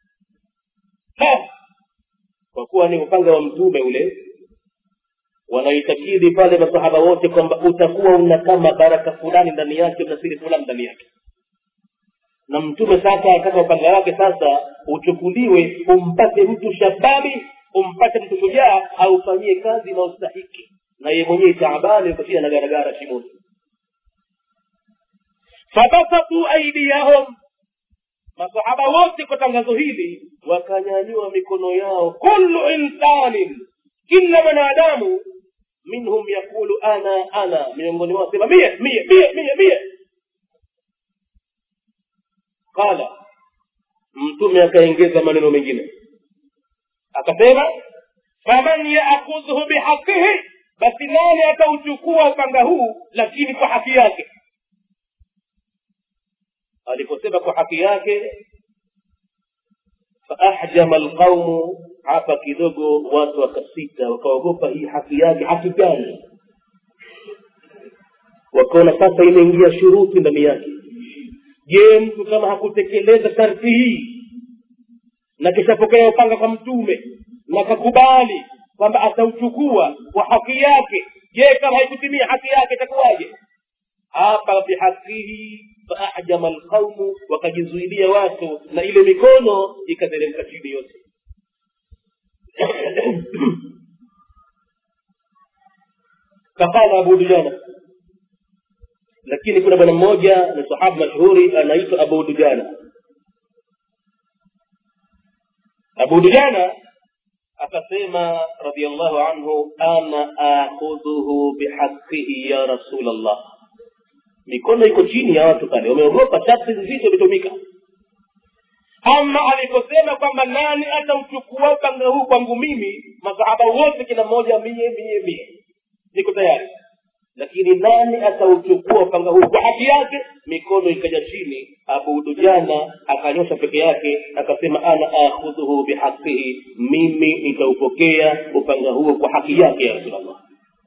kwa kuwa ni upanga wa mtume ule wanaitakidi pale masahaba wote kwamba utakuwa una kama baraka fulani ndani yake una siri fulani ndani yake na mtume sasa akaka upanga wake sasa uchukuliwe umpate mtu shababi umpate mtu shujaa aufanyie kazi inaostahiki na yeye mwenyewe taabani ukashia na garagara shimoni fabasatu aidiyahum masahaba wote kwa tangazo hili wakanyanyua mikono yao kullu insanin kila mwanadamu minhum yaqulu ana ana miongoni mwao sema mie mie mie mie mie qala mtume akaongeza maneno mengine akasema faman yaakudhuhu bihaqihi basi nani atauchukua upanga huu lakini kwa haki yake aliposema kwa haki yake faahjama alqaumu hapa kidogo watu wakasita wakaogopa hii haki yake haki gani wakaona sasa imeingia shuruti ndani yake je mtu kama hakutekeleza sharti hii na kishapokea upanga kwa mtume na kakubali kwamba atauchukua kwa haki yake je kama haikutimia haki yake itakuwaje hapa bihaqihi faahjama alqaumu wakajizuilia watu na ile mikono ikateremka chini yote kafala abu dujana lakini kuna bwana mmoja ni sahaba mashuhuri anaitwa abu dujana abu dujana akasema radiallahu anhu ana akhudhuhu bihaqihi ya rasul allah mikono iko chini ya watu pale wameogopa sharti nzito imetumika ama aliposema kwamba nani atauchukua upanga huu kwangu mimi masahaba wote kila mmoja mie mie mie niko tayari lakini nani atauchukua upanga huu kwa haki yake mikono ikaja chini abu dujana akanyosha peke yake akasema ana akhudhuhu bihaqihi mimi nitaupokea upanga huo kwa haki yake ya rasulllah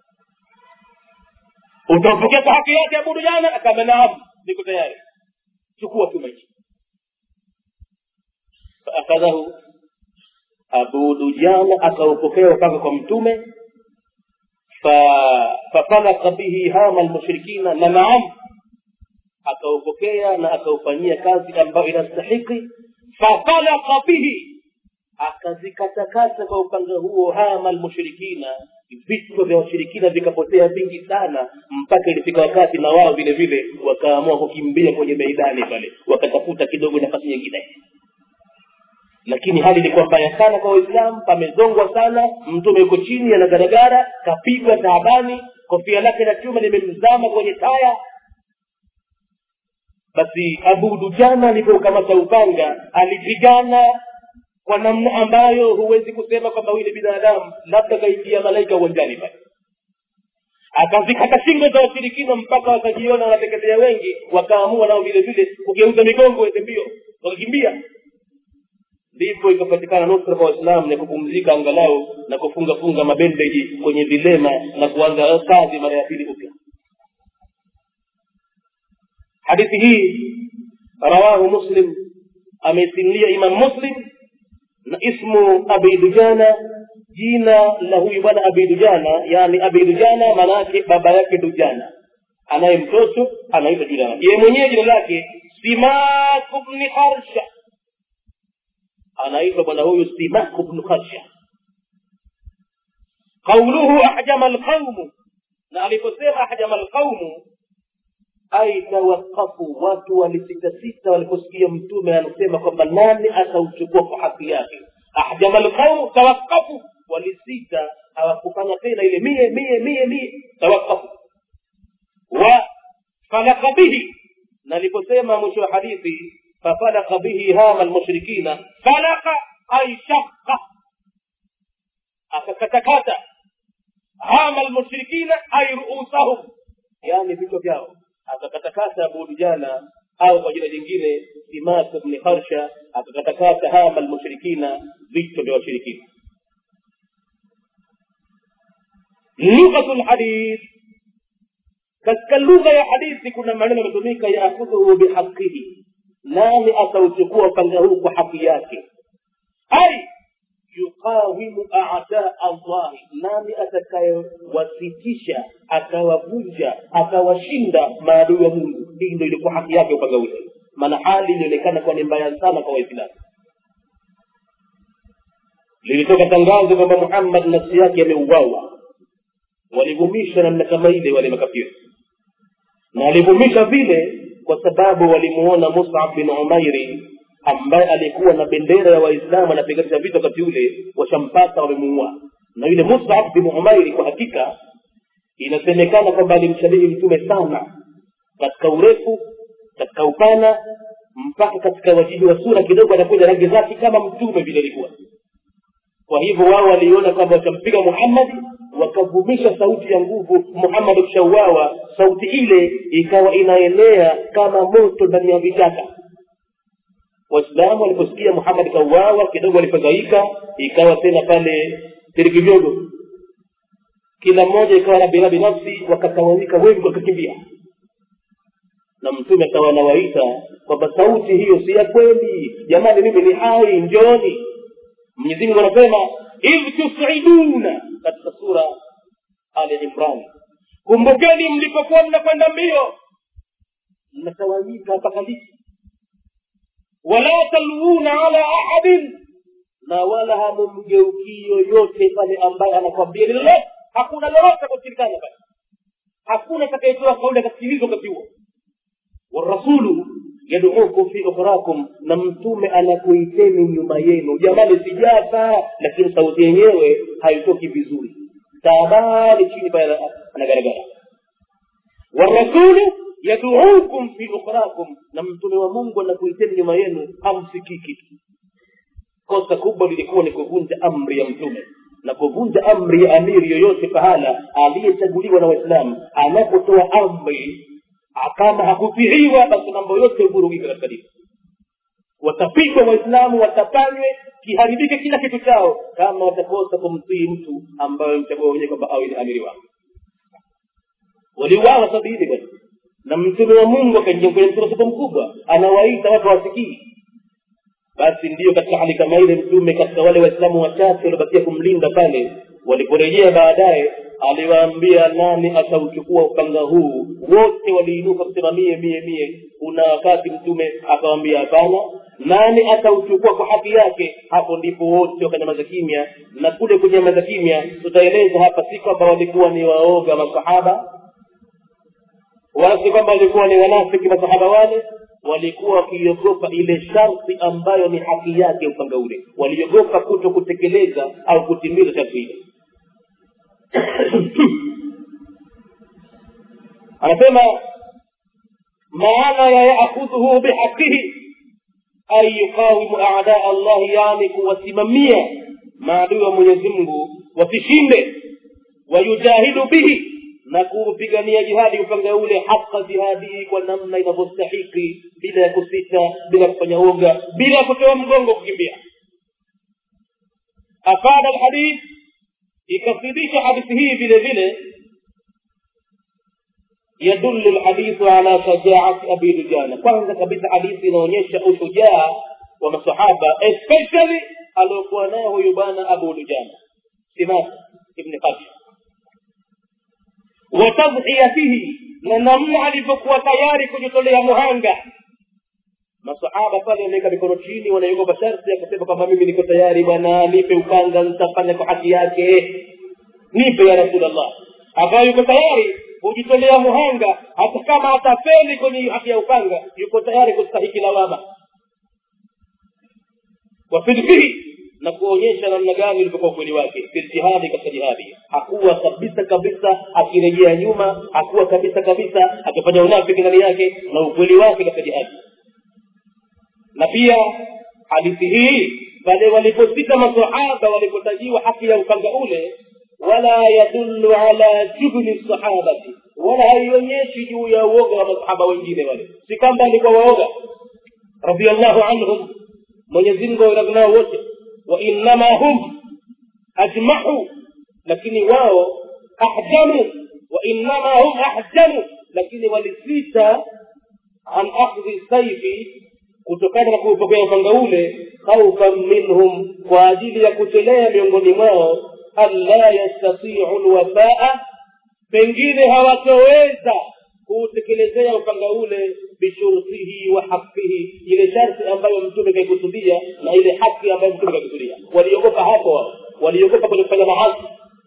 utaupokea kwa haki yake abu dujana akama naam niko tayari chukua chuma hichi faakadhahu abu dujana akaupokea upanga kwa mtume fafalaka bihi hama lmushrikina na naam akaupokea na akaufanyia kazi ambayo inastahiki fafalaka bihi akazikatakata kwa upanga huo hama lmushrikina vichwa vya washirikina vikapotea vingi sana mpaka ilifika wakati na wao vile vile wakaamua kukimbia kwenye meidani pale wakatafuta kidogo nafasi nyingine lakini hali ilikuwa mbaya sana kwa waislamu pamezongwa sana mtume yuko chini anagaragara kapigwa taabani kofia lake la chuma limemzama kwenye taya basi abu dujana alipoukamata upanga alipigana kwa namna ambayo huwezi kusema kwamba huyu ni binadamu labda kaingia malaika uwanjani pale akazikata shingo za washirikina mpaka wakajiona wanateketea wengi wakaamua nao vile vile kugeuza migongo ende mbio wakakimbia ndipo ikapatikana nusra kwa waislamu na kupumzika angalau na kufunga funga mabendeji kwenye vilema na kuanza kazi mara ya pili upya hadithi hii rawahu muslim ameisimulia imam muslim na ismu abi dujana jina la huyu bwana abi dujana yani abi dujana maanaake baba yake dujana anaye mtoto anaitwa dujana yeye mwenyewe jina lake simaku bni harsha anaitwa bwana huyu simaku bnu harsha qauluhu ahjama alqaumu na aliposema ahjama alqaumu ai tawakafu watu walisitasita waliposikia mtume anasema kwamba nani atauchukua kwa haki yake ahjama lqaumu tawakafu walisita hawakufanya tena ile mie mie mie mie tawakafu wa falaka bihi na aliposema mwisho wa hadithi fafalaka bihi hama lmushrikina falaka ai shaka akakatakata hama lmushrikina ai ruusahum yani vichwa vyao akakatakata abu dujana au kwa jina jingine simaku bni harsha akakatakata hama lmushrikina vichwa vya washirikina lughatu lhadith katika lugha ya hadithi kuna maneno yametumika yaakhudhuhu bihaqihi nani atauchukua upanga huu kwa haki yake ai yuqawimu adaa allahi nani atakayewasitisha akawavunja akawashinda maadui wa mungu hii ndo ilikuwa haki yake upanga ule maana hali ilionekana kuwa ni mbaya sana kwa waislamu lilitoka tangazo kwamba muhammad nafsi yake ameuawa walivumisha namna kama ile wale makafiri na walivumisha vile kwa sababu walimuona musab bin umairi ambaye alikuwa na bendera ya waislamu anapiganisha vita wakati ule washampata wamemuua na yule musab bin umairi kwa hakika inasemekana kwamba alimshabihi mtume sana katika urefu katika upana mpaka katika wajihi wa sura kidogo anakuja rangi zake kama mtume vile alikuwa kwa hivyo wao waliona kwamba watampiga muhammadi wakavumisha sauti ya nguvu muhammad akishauawa sauti ile ikawa inaenea kama moto ndani ya vichaka waislamu waliposikia muhammad kauawa kidogo walifadhaika ikawa tena pale tirikijogo kila mmoja ikawa na birabi nafsi wakatawanyika wengi wakakimbia na mtume akawa anawaita kwamba sauti hiyo si ya kweli jamani mimi ni hai njoni mwenyezi mungu anasema idh tusiduna katika sura ali imran kumbukeni mlipokuwa mnakwenda mbio mnatawanyika mpaka liki wala talwuna ala ahadin na wala hamumgeukii yoyote pale ambaye anakwambia ni lolote hakuna lolote kushirikana pale hakuna atakayetoa kauli akasikilizwa wakati huo warasulu yaduukum fi ukhrakum na mtume anakuiteni nyuma yenu jamani sijafa lakini sauti yenyewe haitoki vizuri taabani chini pale anagaragara warasulu yaduukum fi ukhrakum na mtume wa mungu anakuiteni nyuma yenu hamsikii kitu kosa kubwa lilikuwa ni kuvunja amri ya mtume na kuvunja amri ya amiri yoyote pahala aliyechaguliwa na waislamu anapotoa amri kama hakutiiwa basi mambo yote huvurugika katika dini watapigwa waislamu watapanywe kiharibike kila kitu chao kama watakosa kumtii mtu ambaye mchagua wenyewe kwamba awe ni amiri wao waliuawa sababu hili bwana na mtume wa mungu akaingia kwenye msukosuko mkubwa anawaita watu wasikii basi ndiyo katika hali kama ile mtume katika wale waislamu wachache waliobakia kumlinda pale waliporejea baadaye aliwaambia nani atauchukua upanga huu wote waliinuka kusema mie mie mie kuna wakati mtume akawambia hapana nani atauchukua kwa haki yake hapo ndipo wote wakanyamaza kimya na kule kunyamaza kimya tutaeleza hapa si kwamba walikuwa ni waoga masahaba wala si kwamba walikuwa ni wanafiki masahaba wale walikuwa wakiogopa ile sharti ambayo ni haki yake upanga ule waliogopa kuto kutekeleza au kutimiza sharti ile anasema maana ya yaakhudhuhu bihaqihi ay yuqawimu adaa allahi yani kuwasimamia maadui wa mwenyezi mungu wasishinde wayujahidu bihi na kuupigania jihadi upanga ule haka jihadihi kwa namna inavyostahiki bila ya kusita bila ya kufanya uoga bila ya kutoa mgongo kukimbia afada alhadith ikafidisha hadithi hii vile vile يدل الحديث على شجاعة أبي دجانة kwanza kabisa hadithi inaonyesha ushujaa wa masahaba especially aliokuwa naye huyu bwana abu dujana simas ibni qasim wa tadhiyatihi na namna alivyokuwa tayari kujitolea muhanga masahaba pale wameweka mikono chini wanaiogopa sharti ya kusema kwamba mimi niko tayari bwana nipe upanga nitafanya kwa haki yake nipe ya rasulllah akawa yuko tayari kujitolea muhanga hata kama atafeli kwenye haki ya upanga yuko tayari kustahiki lawama wafidhihi na kuonyesha namna gani ulivyokuwa ukweli wake filjihadi katika jihadi hakuwa kabisa kabisa akirejea nyuma hakuwa kabisa kabisa akifanya unafiki ndani yake na ukweli wake katika jihadi na pia hadithi hii pale waliposita masahaba walipotajiwa haki ya upanga ule wala yadullu ala jubni sahabati wala haionyeshi juu ya uoga wa masahaba wengine wale si kwamba alikuwa waoga radiallahu anhum mwenyezi mungu aweradhi nao wote wa innama hum ajmahu lakini wao ahjamu wa innama hum ahjamu lakini walisita an akhdhi saifi kutokana na kuupokea upanga ule khaufan minhum kwa ajili ya kuchelea miongoni mwao alla yastatiu lwafaa pengine hawatoweza kuutekelezea upanga ule bishurtihi wa haqihi ile sharti ambayo mtume kaikusudia na ile haki ambayo mtume kaikusudia waliogopa hapo wao waliogopa kwenye kufanya mahasi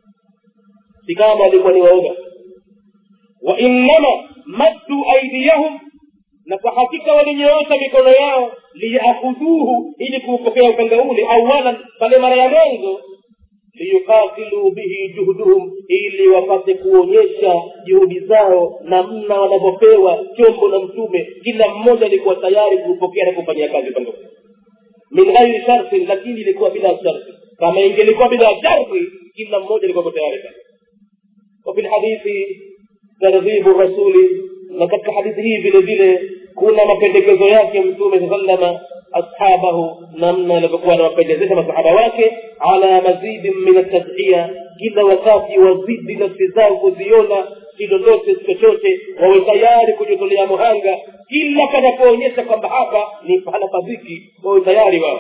si kama walikuwa ni waoga wa innama maddu aidiyahum na kwa hakika walinyoosha mikono yao liyakhudhuhu ili kuupokea upanga ule awalan pale mara ya mwanzo liyuqatilu bihi juhduhum ili wapate kuonyesha juhudi zao namna wanavyopewa chombo na mtume kila mmoja alikuwa tayari kuupokea na kufanyia kazi upanga ule min ghairi shartin lakini ilikuwa bila sharti kama ingelikuwa bila sharti kila mmoja alikuwa tayari وفي الحديث ترغيب الرسول na katika hadithi hii vile vile kuna mapendekezo yake mtume saa salama ashabahu namna alivyokuwa anawapendezesha masahaba wake ala mazidin min atadhiya kila wakati wazidi nafsi zao kuziona si lolote chochote wawe tayari kujitolea muhanga kila panapoonyesha kwamba hapa ni pahala paziki wawe tayari wao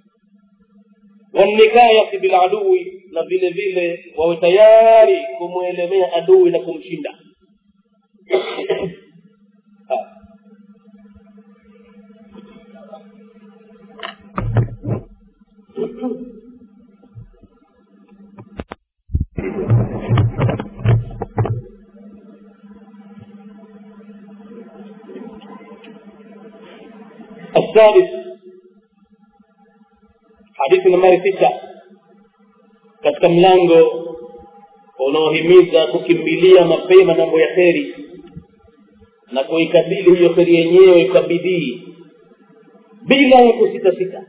wanikayati biladui na vile vile wawe tayari kumwelemea adui na kumshinda السادس hadithi nambari tisa katika mlango unaohimiza kukimbilia mapema mambo ya kheri na kuikabili hiyo kheri yenyewe kwa bidii bila ya kusitasita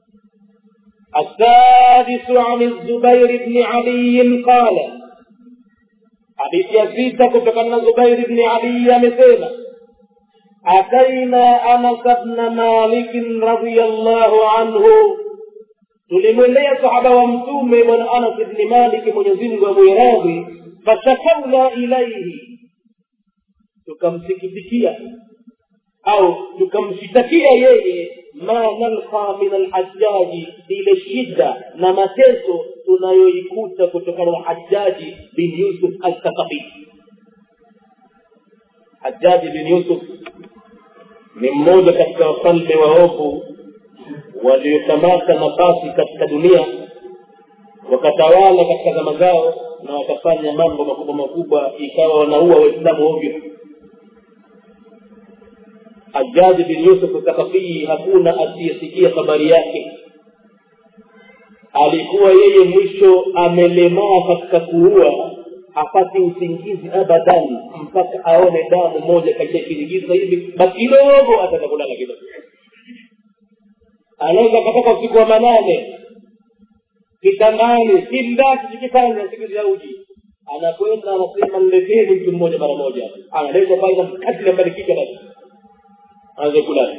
السادس عن الزبير بن علي قال حديث يزيد كتكن زبير بن علي مثلا أتينا أنس بن مالك رضي الله عنه tulimwendea sahaba wa mtume bwana anas bni maliki mwenyezimngu amwiradhi fashakauna ilaihi tukamsikitikia au tukamshitakia yeye ma nalqa min alhajaji ile shida na mateso tunayoikuta kutokana na hajaji bin yusuf althaqafi hajaji bin yusuf ni mmoja katika wafalme waovu waliokamata nafasi katika dunia wakatawala katika zama zao na wakafanya mambo makubwa makubwa ikawa wanaua waislamu ovyo hajaji bin yusuf thakafii hakuna asiyesikia habari yake alikuwa yeye mwisho amelemaa katika kuua hapati usingizi abadan mpaka aone damu moja katika kirigisa hivi basi kidogo ataka kulala kidogo anaweza akatoka usiku wa manane kitandani kindaki kikifanya siku za uji anakwenda anasema nileteni mtu mmoja mara moja analeta pale na mkati nambarikika basi aanze kulala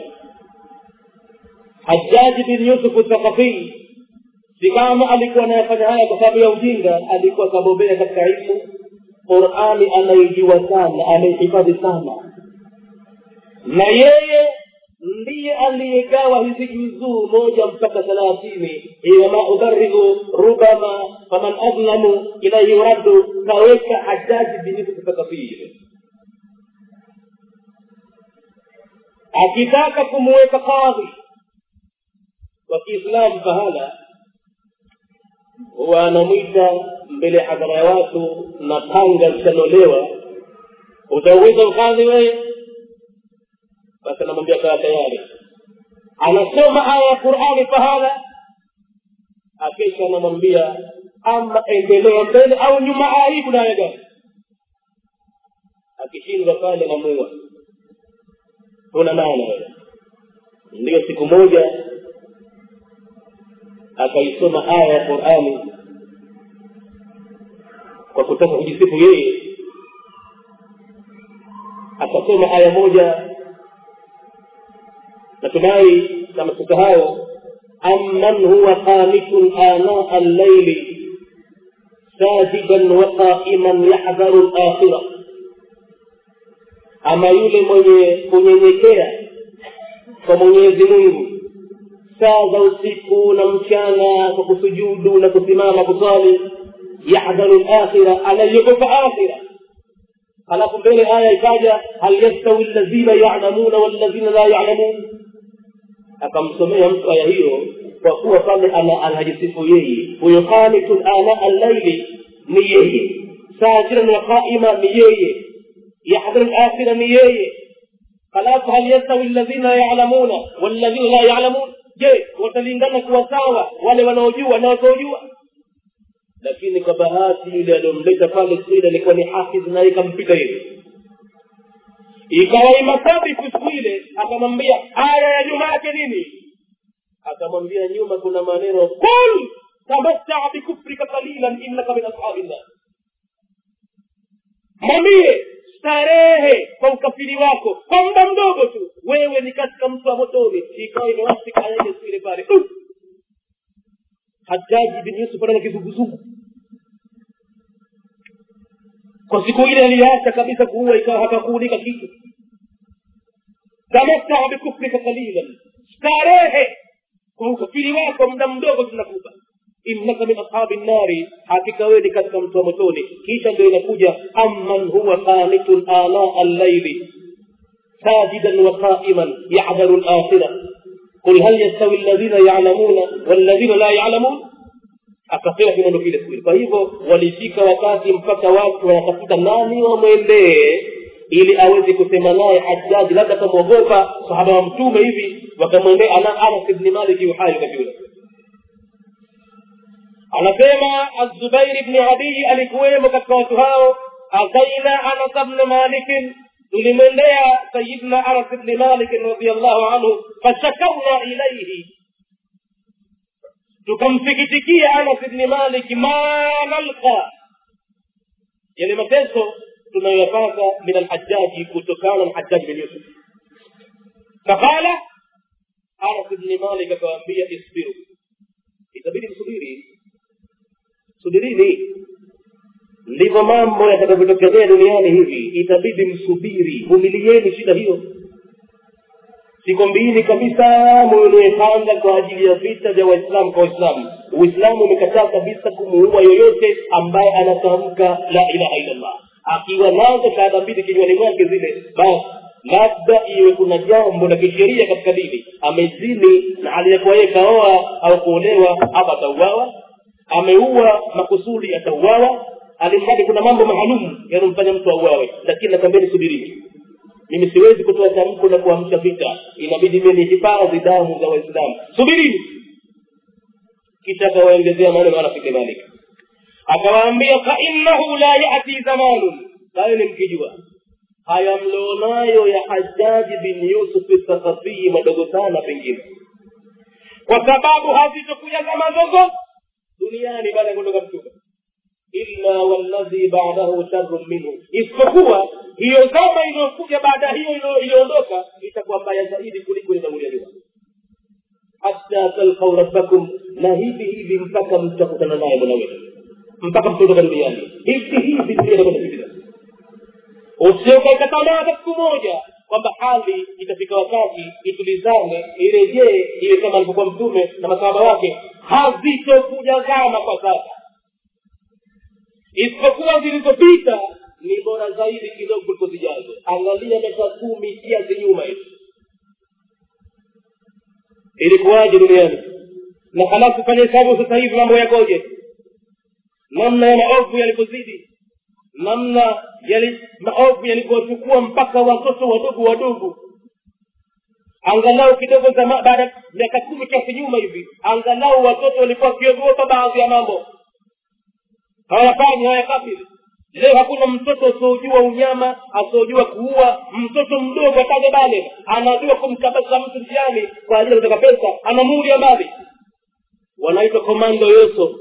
hajaji bin yusuf thaqafii si kama alikuwa anayafanya haya kwa sababu ya ujinga alikuwa kabobea katika ilmu qurani anaijua sana anaihifadhi sana na yeye ndiye aliyegawa hizi juzuu moja mpaka thelathini wama udharihu rubama faman adlamu ilaihi yuraddu kaweka hajaji binifu kutoka vile akitaka kumuweka kadhi wa kiislamu pahala huwa anamwita mbele ya hadhara ya watu na panga zitanolewa utauweza ukadhi wewe basi anamwambia kaa tayari anasoma aya ya qurani pahala akesha anamwambia ama endelea mbele au nyuma aibu na aya gani akishindwa pale namua huna maana wewe ndiyo siku moja akaisoma aya ya qurani kwa kutaka kujisifu yeye akasoma aya moja natumai kama tusahau amman huwa qanitun anaa allaili sajidan wa qaiman yahdharu lakhira ama yule mwenye kunyenyekea kwa mwenyezi mungu saa za usiku na mchana kwa kusujudu na kusimama kuswali yahdharu lakhira anaiogopa akhira halafu mbele aya ikaja hal yastawi alladhina yalamuna walladhina la yalamun akamsomea mtu aya hiyo kwa kuwa pale anajisifu yeye huyo qanitun ana allaili ni yeye sajiran wa qaima ni yeye yahdharu lakhira ni yeye halafu hal yastawi alladhina yalamuna walladhina la yalamun je watalingana kuwa sawa wale wanaojua na wasiojua lakini kwa bahati yule aliyomleta pale sida alikuwa ni hafidh naye ikampita yeye ikawa imasabiku siku ile akamwambia aya ya nyuma yake nini akamwambia nyuma kuna maneno kul tamattaa bikufrika qalilan innaka min ashabi llah mwambie starehe kwa ukafiri wako kwa muda mdogo tu wewe ni katika mtu wa motoni ikawa imewasika aya ile siku ile pale hajaji bin yusuf ana kizunguzungu kwa siku ile aliacha kabisa kuua ikawa hakakuunika kitu tamattaa bikufrika qalilan starehe kwa ukafiri wako muda mdogo tunakupa innaka min ashabi nnari hakika wewe ni katika mtu wa motoni kisha ndio inakuja amman huwa qanitun anaa allaili sajidan wa qaiman yahdharu lakhira qul hal yastawi alladhina yalamuna walladhina la yalamun akasema kimondo kile siku kwa hivyo walifika wakati mpaka watu wanatafuta nani wamwendee ili aweze kusema naye hajaji labda akamwogopa sahaba wa mtume hivi wakamwendea ana anas ibni maliki uhai wakati ule anasema azubairi bni adii alikuwemo katika watu hao ataina anas bni malikin tulimwendea sayidna anas bni malikin radiallahu anhu fashakauna ilaihi tukamsikitikia anas bni maliki ma nalqa yale mateso tunayoyapata min alhajaji kutokana na hajaji bin yusuf faqala anas bni malik akawaambia isbiru itabidi msubiri subirini ndivyo mambo yatakavyotokezea duniani hivi itabidi msubiri vumilieni shida hiyo siku mbili kabisa mwenepanga kwa ajili ya vita vya waislamu kwa waislamu uislamu umekataa kabisa kumuua yoyote ambaye anatamka la ilaha illallah akiwa nazo shahada mbili kinywani mwake zile basi labda iwe kuna jambo la kisheria katika dini amezini na aliyekuwa yeye kaoa au kuolewa hapa atauawa ameua makusudi atauawa alimradi kuna mambo maalum yanamfanya mtu auawe lakini nakwambia subirini mimi siwezi kutoa tamko la kuamsha vita inabidi mimi nihifadhi damu za waislamu subirini kisha akawaongezea maneno anafike malik akawaambia fainnahu la yati zamanun hayo ni mkijua haya mlionayo ya hajaji bin yusuf sakafii madogo sana pengine kwa sababu hazitokuja zama zozote duniani baada ya kuondoka mtume illa walladhi badahu sharrun minhu isipokuwa hiyo zama iliyokuja baada hiyo iliyoondoka itakuwa mbaya zaidi kuliko inatangulia nyuma hata talqau rabbakum na hivi hivi mpaka mtakutana naye mola wetu mpaka mtaondoka duniani hivi hivi tunakwenda usiokaika tamaa hata siku moja kwamba hali itafika wakati itulizane irejee iwe kama alivyokuwa mtume na masahaba wake hazitokuja zama kwa sasa isipokuwa zilizopita ni bora zaidi kidogo kuliko zijazo angalia miaka kumi kiasi nyuma hivi ilikuwaje duniani na halafu fanya hesabu sasa hivi mambo yakoje namna ya maovu yalivyozidi namna yali maovu yalivyochukua mpaka watoto wadogo wadogo angalau kidogo zama baada ya miaka kumi kiasi nyuma hivi angalau watoto walikuwa wakiogopa baadhi ya mambo hawayafanyi hawayakafiri leo hakuna mtoto asiojua unyama asiojua kuua mtoto mdogo ataje bale anajua kumkabasa mtu njiani kwa ajili ya kutaka pesa anamuulia mbali wanaitwa komando yoso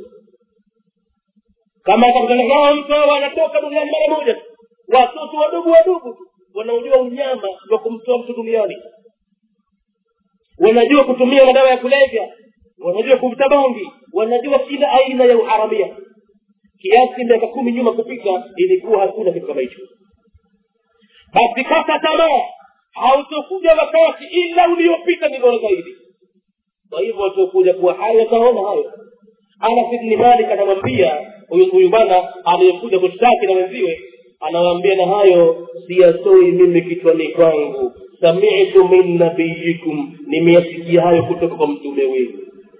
kama atakutana nao mtu hao wanatoka duniani mara moja tu watoto wadogo wadogo wanaojua unyama wa kumtoa mtu duniani wanajua kutumia madawa ya kulevya wanajua kuvuta bangi wanajua kila aina ya uharamia kiasi miaka kumi nyuma kupita ilikuwa hakuna kitu kama hicho basi kata tamaa hautokuja wakati ila uliopita ni bora zaidi kwa hivyo watakuja kuwa hai wataona hayo anas ibni malik anamwambia huyu bwana aliyekuja kushtaki na wenziwe anawaambia na hayo siyasoi mimi kichwani kwangu samitu min nabiyikum nimeyasikia hayo kutoka kwa mtume wenu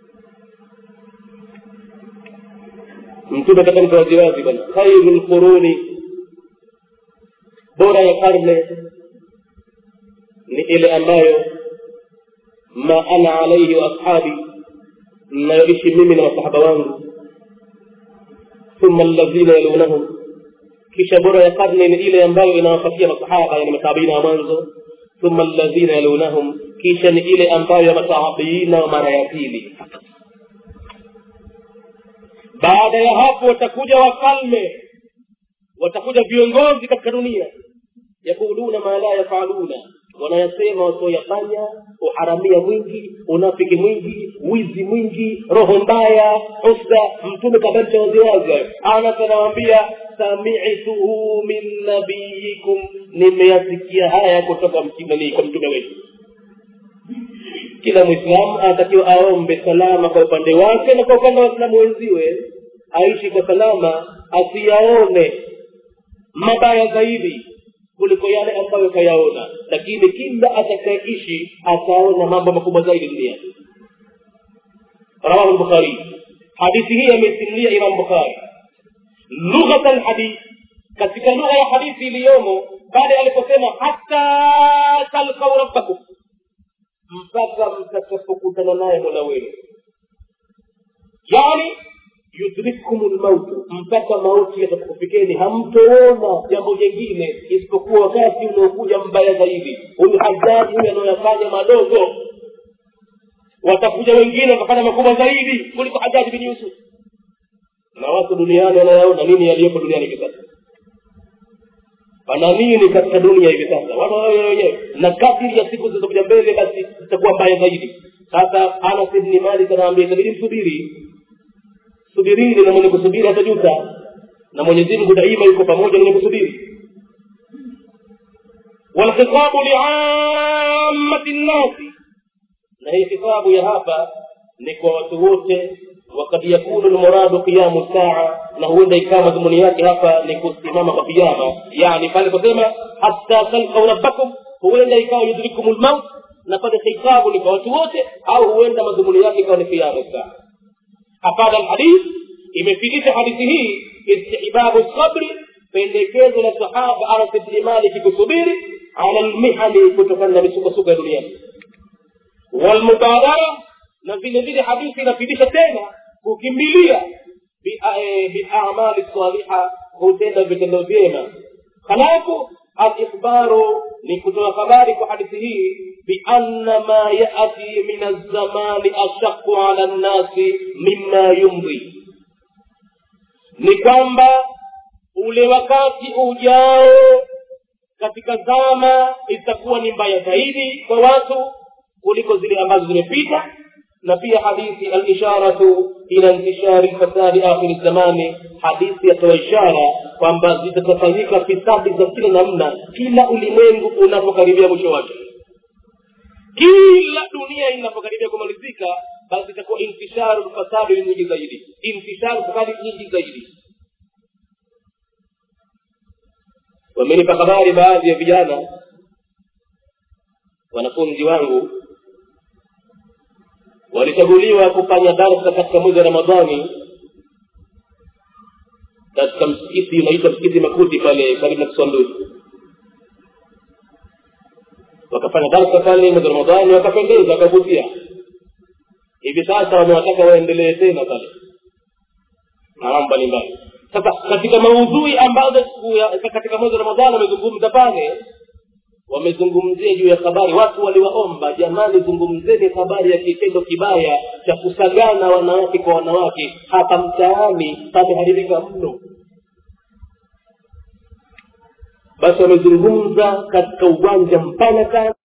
mtume katamka waziwazi bwana khairu lquruni bora ya karne ni ile ambayo ma ana alaihi wa ashabi mnayoishi mimi na masahaba wangu thumma alladhina yalunahum kisha bora ya karne ni ile ambayo inawapatia masahaba yani matabiina wa mwanzo thumma alladhina yalunahum kisha ni ile ambayo ya matabiina wa mara ya pili baada ya hapo watakuja wafalme watakuja viongozi katika dunia yakuluna ma la yafaluna wanayasema wasioyafanya uharamia mwingi unafiki mwingi wizi mwingi roho mbaya husda mtume kabalisha waziwazi hayo anas anawambia samituhu min nabiyikum nimeyasikia haya kutoka mtimani kwa mtume wetu kila mwislamu anatakiwa aombe salama kwa upande wake na kwa upande wa waislamu wenziwe aishi kwa salama asiyaone mabaya zaidi kuliko yale ambayo kayaona lakini kila atakayeishi ataona mambo makubwa zaidi duniani rawahu lbukhari hadithi hii ameisimulia imam bukhari lughat lhadith katika lugha ya hadithi iliyomo baada aliposema hata talkau rabbakum mpaka mtakapokutana naye mola wenu yani yudrikkum lmautu mpaka mauti yatakufikeni hamtoona jambo jengine isipokuwa wakati unaokuja mbaya zaidi huyu hajaji huyu anaoyafanya madogo watakuja wengine wakafanya makubwa zaidi kuliko hajaji bin yusuf na watu duniani wanayaona nini yaliyopo duniani hivi sasa pana nini katika dunia hivi sasa watu wenyewe na kadiri ya siku zilizokuja mbele basi zitakuwa mbaya zaidi sasa anas ibni malik anaambia itabidi msubiri subirini na mwenye kusubiri hatajuta na mwenyezi mungu daima yuko pamoja mwenye kusubiri walkhitabu liamati nnasi na hii khitabu ya hapa ni kwa watu wote wakad yakunu lmuradu qiyamu saa na huenda ikawa madhumuni yake hapa ni kusimama kwa kiyama yani pale kusema hatta talqau rabbakum huenda ikawa yudrikum lmaut na pale khitabu ni kwa watu wote au huenda madhumuni yake ikawa ni qiyamu saa afada lhadith imefikisha hadithi hii istihbabu sabri pendekezo la sahaba anas bni maliki kusubiri ala lmihani kutokana na misukosuko ya duniani walmubadara na vile vile hadithi inafidisha tena kukimbilia biamali saliha kutenda vitendo vyema halafu alikhbaru ni kutoa habari kwa hadithi hii bianna ma yati min alzamani ashaqu ala nnasi mima yumdhi ni kwamba ule wakati ujao katika zama itakuwa ni mbaya zaidi kwa watu kuliko zile ambazo zimepita na pia hadithi alisharatu ila intishari fasadi akhiri zamani hadithi yatoa ishara kwamba zitatafanyika fisadi za kila namna kila ulimwengu unapokaribia mwisho wake kila dunia inapokaribia kumalizika basi itakuwa intisharu fasadi nyingi zaidi intisharu fasadi nyingi zaidi wamenipa habari baadhi ya vijana wanafunzi wangu walichaguliwa kufanya darsa katika mwezi wa ramadhani katika msikiti unaitwa msikiti makuti pale karibu na kiswanduli wakafanya darsa pale mwezi wa ramadhani wakapendeza wakavutia hivi sasa wamewataka waendelee tena pale na mambo mbalimbali sasa katika maudhui ambazo katika mwezi wa ramadhani wamezungumza pale wamezungumzia juu ya habari watu waliwaomba jamani zungumzeni habari ya kitendo kibaya cha kusagana wanawake kwa wanawake hapa mtaani pameharibika mno basi wamezungumza katika uwanja mpana sana